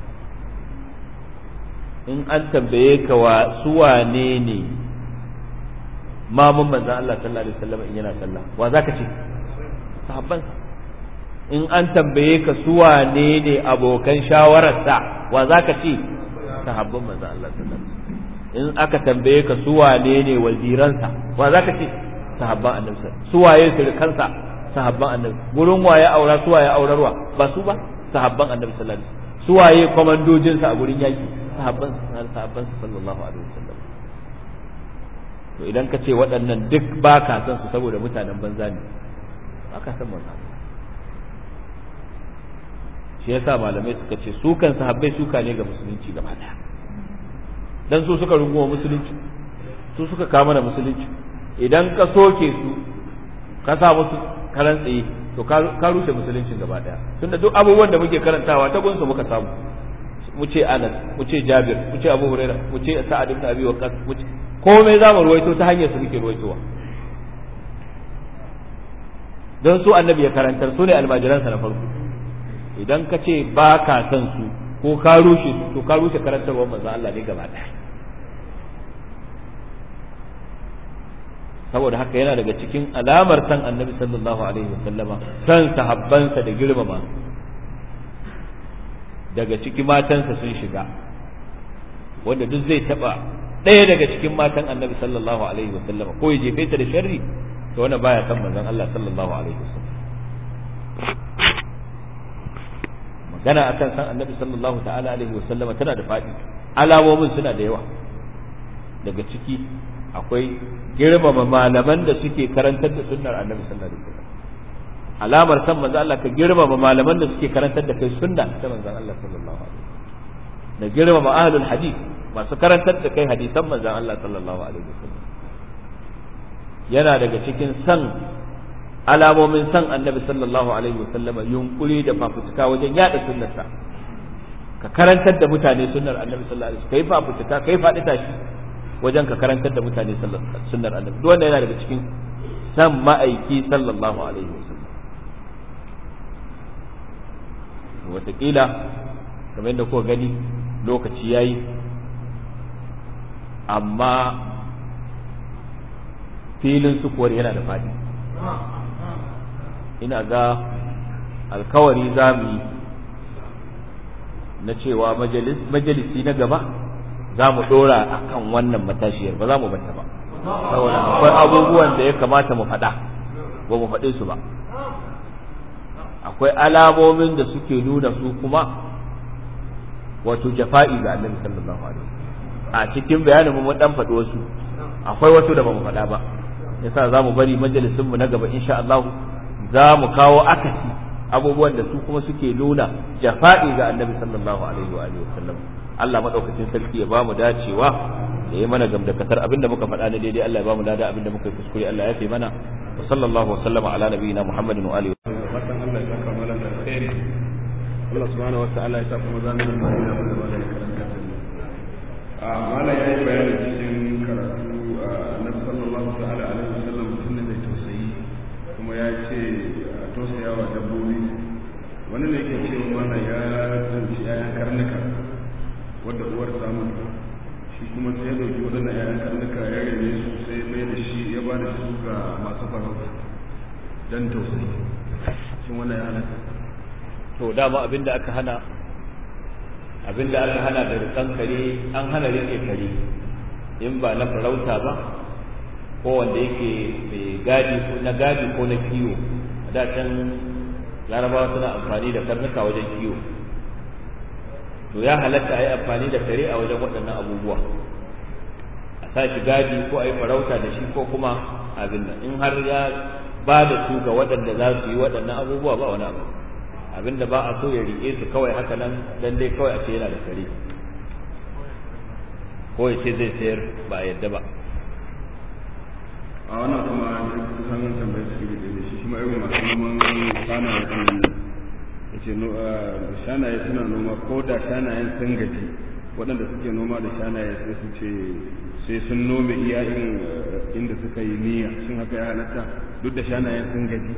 in an tambaye ka wa su wane ne mamun manzan Allah sallallahu alaihi wasallam in yana sallah wa zaka ce sahabban in an tambaye ka su wane ne abokan shawararsa wa zaka ce sahabban manzan Allah sallallahu alaihi wasallam in aka tambaye ka su wane ne waziransa wa zaka ce sahabban annabi su waye sirkansa sahabban annabi gurin waye aura su waye aurarwa ba su ba sahabban annabi sallallahu alaihi wasallam su waye komandojinsa a gurin yaki sahabban sahabban sallallahu alaihi wasallam to idan ka ce waɗannan duk ba ka san su saboda mutanen banza ne ba ka san wannan shi yasa malamai suka ce su kan sahabbai suka ne ga musulunci gaba daya dan su suka runguma musulunci su suka kama da musulunci idan ka soke su ka sa musu karan tsaye to ka rushe musuluncin gaba daya tunda duk abubuwan da muke karantawa ta gunsu muka samu mu ce Anas mu ce Jabir mu ce Abu Huraira mu ce Sa'ad ibn Abi Waqqas mu ce komai za mu ruwaito ta hanyar su muke ruwaitowa don su annabi ya karantar su ne almajiransa na farko idan ka ce ba ka san su ko ka rushe su to ka rushe karantarwar manzon Allah ne gaba daya saboda haka yana daga cikin alamar san annabi sallallahu alaihi wasallama san sahabbansa da girmama daga ciki matansa sun shiga wanda duk zai taba ɗaya daga cikin matan annabi sallallahu alaihi wasallama ko ya jefe ta da sharri to wannan baya san manzon Allah sallallahu alaihi wasallam magana akan san annabi sallallahu ta'ala alaihi wasallama tana da faɗi alamomin suna da yawa daga ciki akwai girmama malaman da suke karantar da sunnar annabi sallallahu alaihi wasallam alamar san manzo Allah ka girmama malaman da suke karantar da kai sunna ta manzon Allah sallallahu alaihi wasallam da girmama ahlul hadith masu karantar da kai hadisan manzon Allah sallallahu alaihi wasallam yana daga cikin san alamomin san annabi sallallahu alaihi wasallam yunkuri da fafutuka wajen yada sunnarsa ka karantar da mutane sunnar annabi sallallahu alaihi wasallam kai fafutuka kai faɗi tashi wajen ka karantar da mutane sunnar annabi duk wanda yana daga cikin san ma'aiki sallallahu alaihi wasallam wataƙila kamar yadda kuka gani lokaci yayi amma filin sukuwar yana da faɗi ina ga alkawari za mu yi na cewa majalisi na gaba za mu ɗora a kan wannan matashiyar ba za mu bata ba saboda akwai abubuwan da ya kamata mu faɗa ba mu faɗe su ba akwai alamomin da suke nuna su kuma wato jafa'i ga annabi sallallahu alaihi a cikin bayanin mu dan faɗi wasu akwai wasu da ba mu faɗa ba yasa za mu bari majalisin mu na gaba insha Allah za mu kawo akasi abubuwan da su kuma suke nuna jafa'i ga annabi sallallahu alaihi wa alihi wasallam Allah madaukakin sarki ya bamu dacewa ya yi mana gamdakatar abinda muka faɗa na daidai Allah ya bamu dada abinda muka yi kuskure Allah ya fi mana wa sallallahu wa sallama ala nabiyina Muhammadin wa alihi fatan Allah ya saka mana da alkhairi Allah subhanahu wa ta'ala ya sa kuma zamu da mai da mana da karanta a mala yayi bayani cikin karatu annabi sallallahu ta'ala alaihi wasallam mutum ne mai tausayi kuma ya ce tausayawa dabbobi wani ne yake cewa mana ya tsanci yayan karnuka wadda uwar samun shi kuma sai ya dauki waɗannan yayan karnuka ya rene su sai mai da shi ya ba da su ga masu farauta dan tausayi shin wannan ya halatta to dama abinda aka hana abinda aka hana da rikan kare an hana rike kare in ba na farauta ba ko wanda yake mai gadi ko na gadi ko na kiwo da can larabawa suna amfani da karnuka wajen kiwo to ya halatta a yi amfani da kare a wajen waɗannan abubuwa a sa shi gadi ko a yi farauta da shi ko kuma abin nan in har ya ba da su ga waɗanda za su yi waɗannan abubuwa ba wani abu abin da ba a so ya riƙe su kawai haka nan dan dai kawai a ce yana da kare ko ya ce zai sayar ba a yadda ba a wannan kuma kusan tambayar su da da shi kuma irin masu noman shanaye sun ya ce shanaye suna noma ko da shanayen sun gaji waɗanda suke noma da shanaye sai su ce sai sun nome iya inda suka yi niyya shin haka ya halatta duk da shanayen sun gaji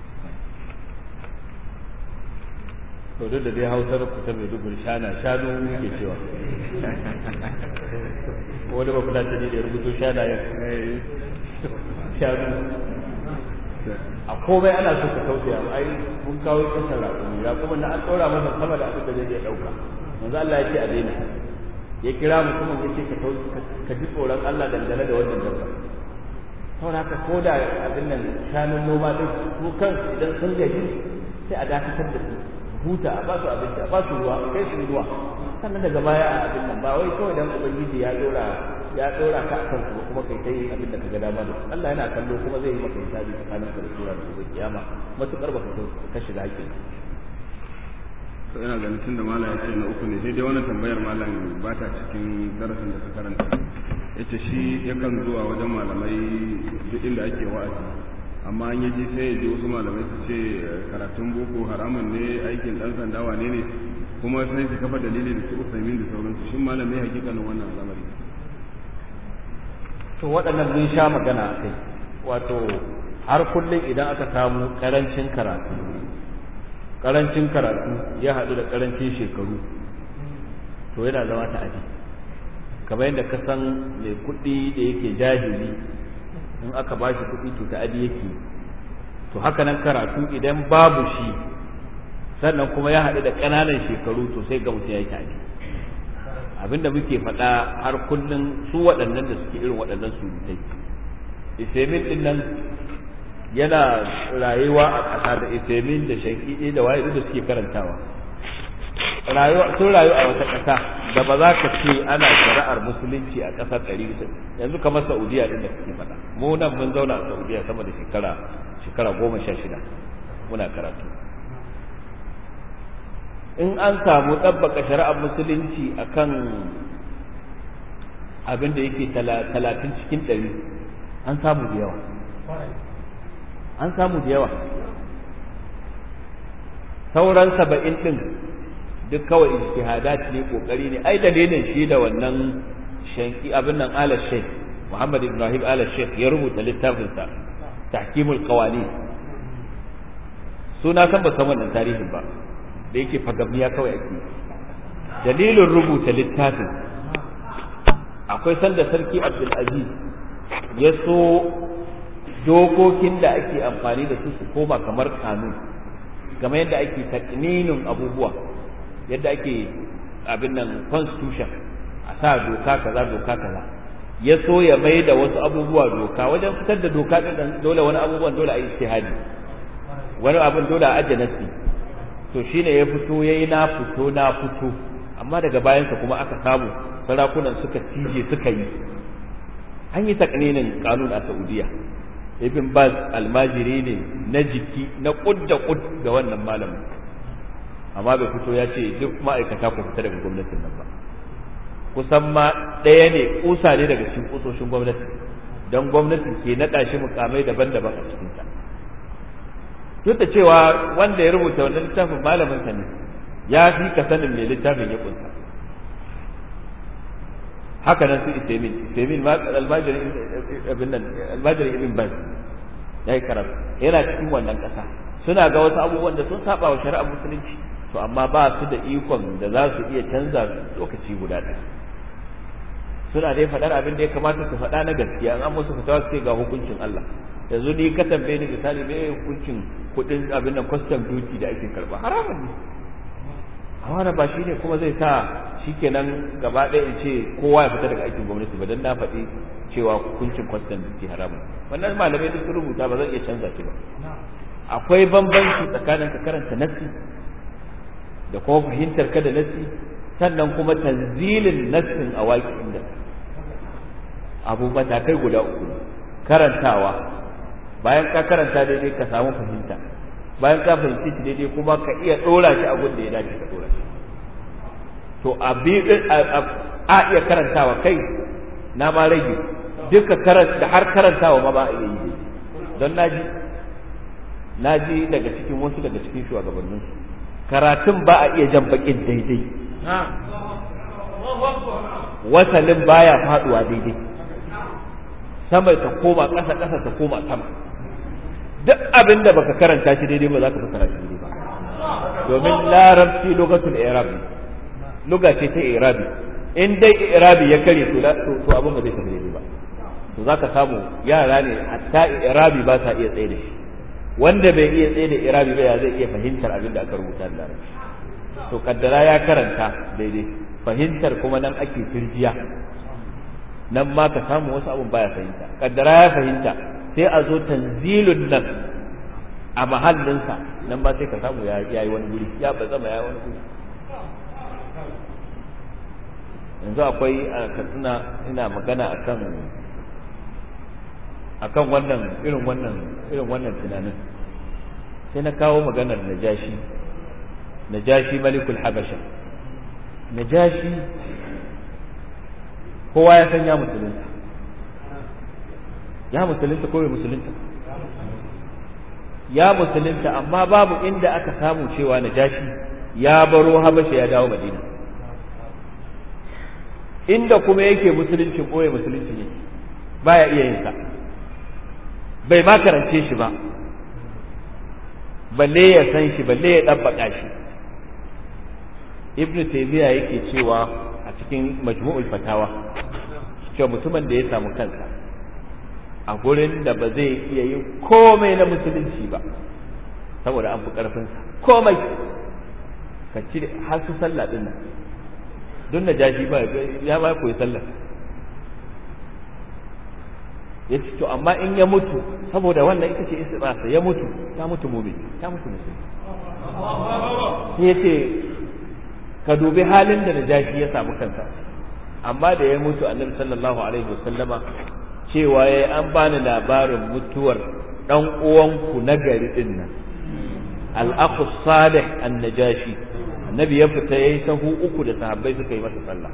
to duk da dai hausar ku ta mai dubur shana shanu muke cewa wani ba kula ta ne da ya rubuto shana ya shanu a komai ana so ka tausaya ai mun kawo kasar raƙumi raƙumin da an ɗora masa sama da abin da zai iya ɗauka manzo Allah ya ce a daina ya kira mutumin ya ce ka ka ji tsoron Allah dangane da wannan dabba saboda haka ko da abin nan shanun noma din su kansu idan sun gaji sai a dakatar da su huta a ba su abinci a ba su ruwa a kai su ruwa sannan daga baya a abin nan ba wai kawai dan ubangiji ya dora ya dora ka akan su kuma kai kai abin da kaga dama da Allah yana kallo kuma zai yi maka hisabi tsakanin ka da sura da gobe kiyama matukar baka ka shiga hakkin to ina ganin tunda malam ya ce na uku ne sai dai wannan tambayar malam ba ta cikin darasin da ka karanta yace shi yakan zuwa wajen malamai duk inda ake wa'azi amma an yaji sai ya ji wasu malamai su ce karatun boko haramun ne aikin dan sanda wane ne kuma sai su kafa dalili da su usaimin da sauransu shin malam ne hakikanin wannan al'amari to waɗannan mun sha magana a kai wato har kullum idan aka samu karancin karatu karancin karatu ya haɗu da karancin shekaru to yana zama ta'adi kamar yadda ka san mai kuɗi da yake jahili in aka ba shi kuɗi to ta'adi yake to haka nan karatu idan babu shi sannan kuma ya haɗu da ƙananan shekaru to sai ga mutum ya yi ta'adi abinda muke faɗa har kullum su waɗannan da suke irin waɗannan surutai isemin ɗin nan yana rayuwa a ƙasa da isemin da shankiɗe da waye da suke karantawa rayuwa sun rayu a wata ƙasa da ba za ka ce ana shari'ar musulunci a ƙasar ɗari yanzu kamar saudiya ɗin da suke faɗa mu nan mun zauna a saudiya sama da shekara shekara goma sha shida muna karatu in an samu ɗabbaka shari'ar musulunci akan abin da yake talatin cikin ɗari an samu da yawa an samu da yawa sauran saba'in ɗin duk kawai ijtihadat ne kokari ne ai dalilin shi da wannan shanki abin nan ala sheikh Muhammad Ibrahim ala sheikh ya rubuta littafin sa tahkimul qawani suna san ba san wannan tarihin ba da yake fagamniya kawai ake dalilin rubuta littafin akwai sanda sarki Abdul Aziz ya so dokokin da ake amfani da su su koma kamar kanun kamar yadda ake takninin abubuwa yadda ake abin nan constitution a sa doka kaza doka kaza ya so ya mai da wasu abubuwa doka wajen fitar da doka din dole wani abubuwan dole a yi ijtihadi wani abin dole a ajiye nasi to shine ya fito yayi na fito na fito amma daga bayansa kuma aka samu sarakunan suka tije suka yi an yi takninin kanun a Saudiya ibn Baz almajiri ne na jiki na kud da kud ga wannan malamin amma bai fito ya ce duk ma'aikata ku fita daga gwamnatin nan ba kusan ma ɗaya ne kusa ne daga cikin kusoshin gwamnati don gwamnati ke naɗa shi mukamai daban-daban a cikinta duk da cewa wanda ya rubuta wannan littafin malamin sa ne ya fi ka sanin mai littafin ya kunsa haka nan su Isaimin Isaimin ma almajiri ibn nan almajiri ibn Baz yayi karatu yana cikin wannan ƙasa suna ga wasu abubuwan da sun saba wa shari'ar musulunci to amma ba su da ikon da za su iya canza lokaci guda ɗaya suna dai faɗar abin da ya kamata su faɗa na gaskiya an musu fitawa su ga hukuncin Allah yanzu ni ka tambaye ni misali me hukuncin kuɗin abin nan custom duty da ake karɓa haramun ne amma ba shi ne kuma zai sa shikenan gaba ɗaya in ce kowa ya fita daga aikin gwamnati ba dan na faɗi cewa hukuncin custom duty haramun wannan malamai duk sun rubuta ba zan iya canza shi ba akwai bambanci tsakanin ka karanta nassi da kuma fahimtar ka da nassi sannan kuma tanzilin nassin a waƙi inda abu matakai guda uku karantawa bayan ka karanta daidai ka samu fahimta bayan ka fahimci shi daidai kuma ka iya ɗora shi a da ya dace ka ɗora shi to a iya karantawa kai na ma rage duka karanta da har karantawa ma ba a iya yi don naji naji daga cikin wasu daga cikin shugabannin karatun ba a iya jan bakin daidai wasalin baya faduwa daidai sama ta koma ƙasa ƙasa ta koma sama duk abin da baka karanta shi daidai ba za ka fassara shi daidai ba domin larabci lugatul i'rabi luga ce ta i'rabi in dai i'rabi ya kare to to abin ba zai tafi daidai ba to zaka samu yara ne hatta i'rabi ba sa iya tsaye da shi wanda bai iya tsaye da i'rabi ba ya zai iya fahimtar abin da aka rubuta da larabci to kaddara ya karanta daidai fahimtar kuma nan ake firjiya nan ma ka samu wasu abun baya fahimta kaddara ya fahimta sai a zo tanzilun nan a mahallinsa nan ba sai ka samu ya yi wani guri ya ba zama ya yi wani guri yanzu akwai a katsina ina magana akan akan wannan irin wannan irin wannan tunanin sai na kawo maganar najashi najashi malikul habasha najashi kowa ya san ya musulunta ya musulunta ko bai musulunta ya musulunta amma babu inda aka samu cewa najashi ya baro habasha ya dawo madina inda kuma yake musuluncin ɓoye musulunci ne baya iya yin sa bai ma karance shi ba balle ya san shi balle ya ɗabbaƙa shi ibnu taymiya yake cewa a cikin majmu'ul fatawa cewa mutumin da ya samu kansa a gurin da ba zai iya yin komai na musulunci ba saboda an fi ƙarfinsa komai ka cire har su sallah din nan don na jashi ba ya ba koyi sallah ya ce to amma in ya mutu saboda wannan ita ce istibasa ya mutu ta mutu mumin ta mutu musulmi sai ya ce ka dubi halin da najashi ya samu kansa amma da ya mutu annabi sallallahu alaihi wasallama cewa ya an bani labarin mutuwar dan uwanku na gari din nan al-aqu salih an-najashi annabi ya fita yayi sahu uku da sahabbai suka yi masa sallah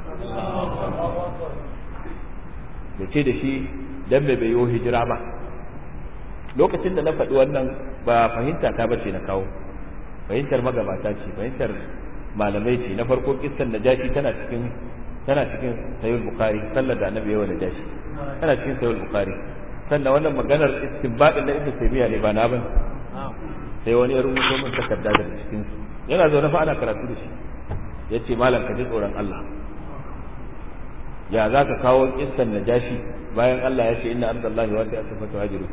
ya ce da shi dan bai bayo hijira ba lokacin da na faɗi wannan ba fahimta ta bace na kawo fahimtar magabata ce fahimtar malamai ce na farko kissan najashi tana cikin tana cikin sayyid bukhari sallar da annabi yawa najashi tana cikin sayyid bukhari sannan wannan maganar istinbadin da ibnu taymiya ne ba na ban sai wani ya rubuto min takarda daga cikin su yana zaune fa ana karatu da shi yace malam ka ji tsoron Allah ya za ka kawo kissan najashi bayan Allah ya ce inna ardallahi wa ta'ala fa tuhajiru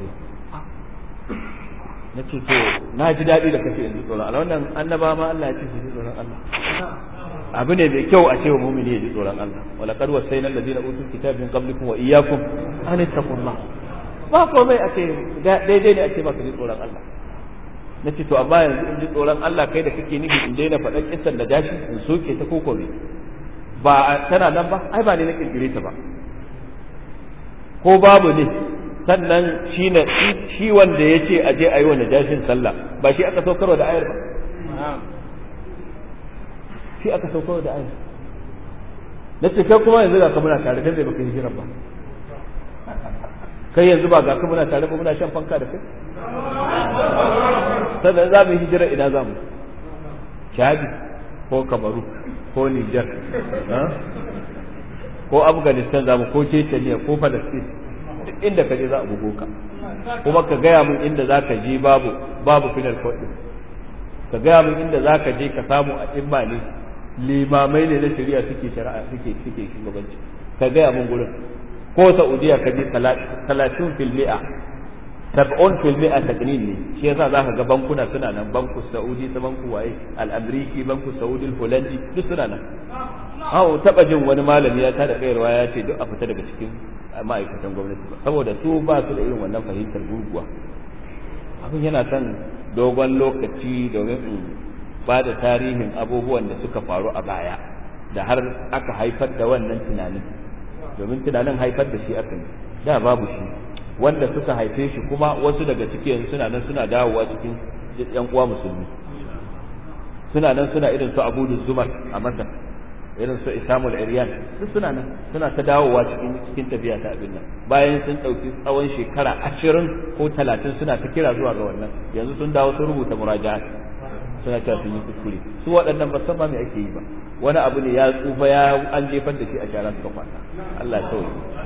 na ce to na ji daɗi da kace yanzu tsoron Allah wannan annaba ma Allah ya ce su ji tsoron Allah abu ne mai kyau a ce wa mumini ya ji tsoron Allah wala qad wasayna alladhina utul kitaba min qablikum wa iyyakum an taqullah ba komai a ce daidai ne a ce baka ji tsoron Allah na ce to amma yanzu in ji tsoron Allah kai da kake nufi in daina faɗan kissan da dashi in soke ta koko ne ba tana nan ba ai ba ne na kirkire ta ba ko babu ne sannan shi na shi wanda ya ce aje a yi wa najashin sallah ba shi aka saukarwa da ayar ba shi aka saukarwa da ayar na ce kai kuma yanzu ga ka muna tare dan bai baka hijiran ba kai yanzu ba ga ka muna tare ba muna shan fanka da kai sannan za mu yi hijira ina za mu chadi ko kamaru ko niger ko afghanistan za mu ko chechnya ko palestine duk inda ka je za a bugo ka kuma ka gaya min inda za ka je babu babu final court ka gaya min inda za ka je ka samu a imma ne limamai ne na shari'a suke shari'a suke suke shugabanci ka gaya min gurin ko saudiya ka je talatin fil mi'a sab'un fil mi'a taknin ne shi yasa za ka ga bankuna suna nan banku saudi ta banku waye al-amriki banku saudi al-holandi duk suna nan hawo taba jin wani malami ya tada kayarwa ya ce duk a fita daga cikin ma'aikatan gwamnati ba saboda su ba su da irin wannan fahimtar gurguwa abin yana son dogon lokaci domin in ba da tarihin abubuwan da suka faru a baya da har aka haifar da wannan tunanin domin tunanin haifar da shi aka yi da babu shi wanda suka haife shi kuma wasu daga cikin suna nan suna dawowa cikin yan uwa musulmi suna nan suna irin su abu zumar a masar irin su isamul iryan duk suna nan suna ta dawowa cikin cikin tafiya ta abin nan bayan sun ɗauki tsawon shekara ashirin ko talatin suna ta kira zuwa ga wannan yanzu sun dawo sun rubuta muraja'a suna cewa sun yi kuskure su waɗannan ba san ma me ake yi ba wani abu ne ya tsufa ya an jefar da shi a shara suka kwata Allah ya sauke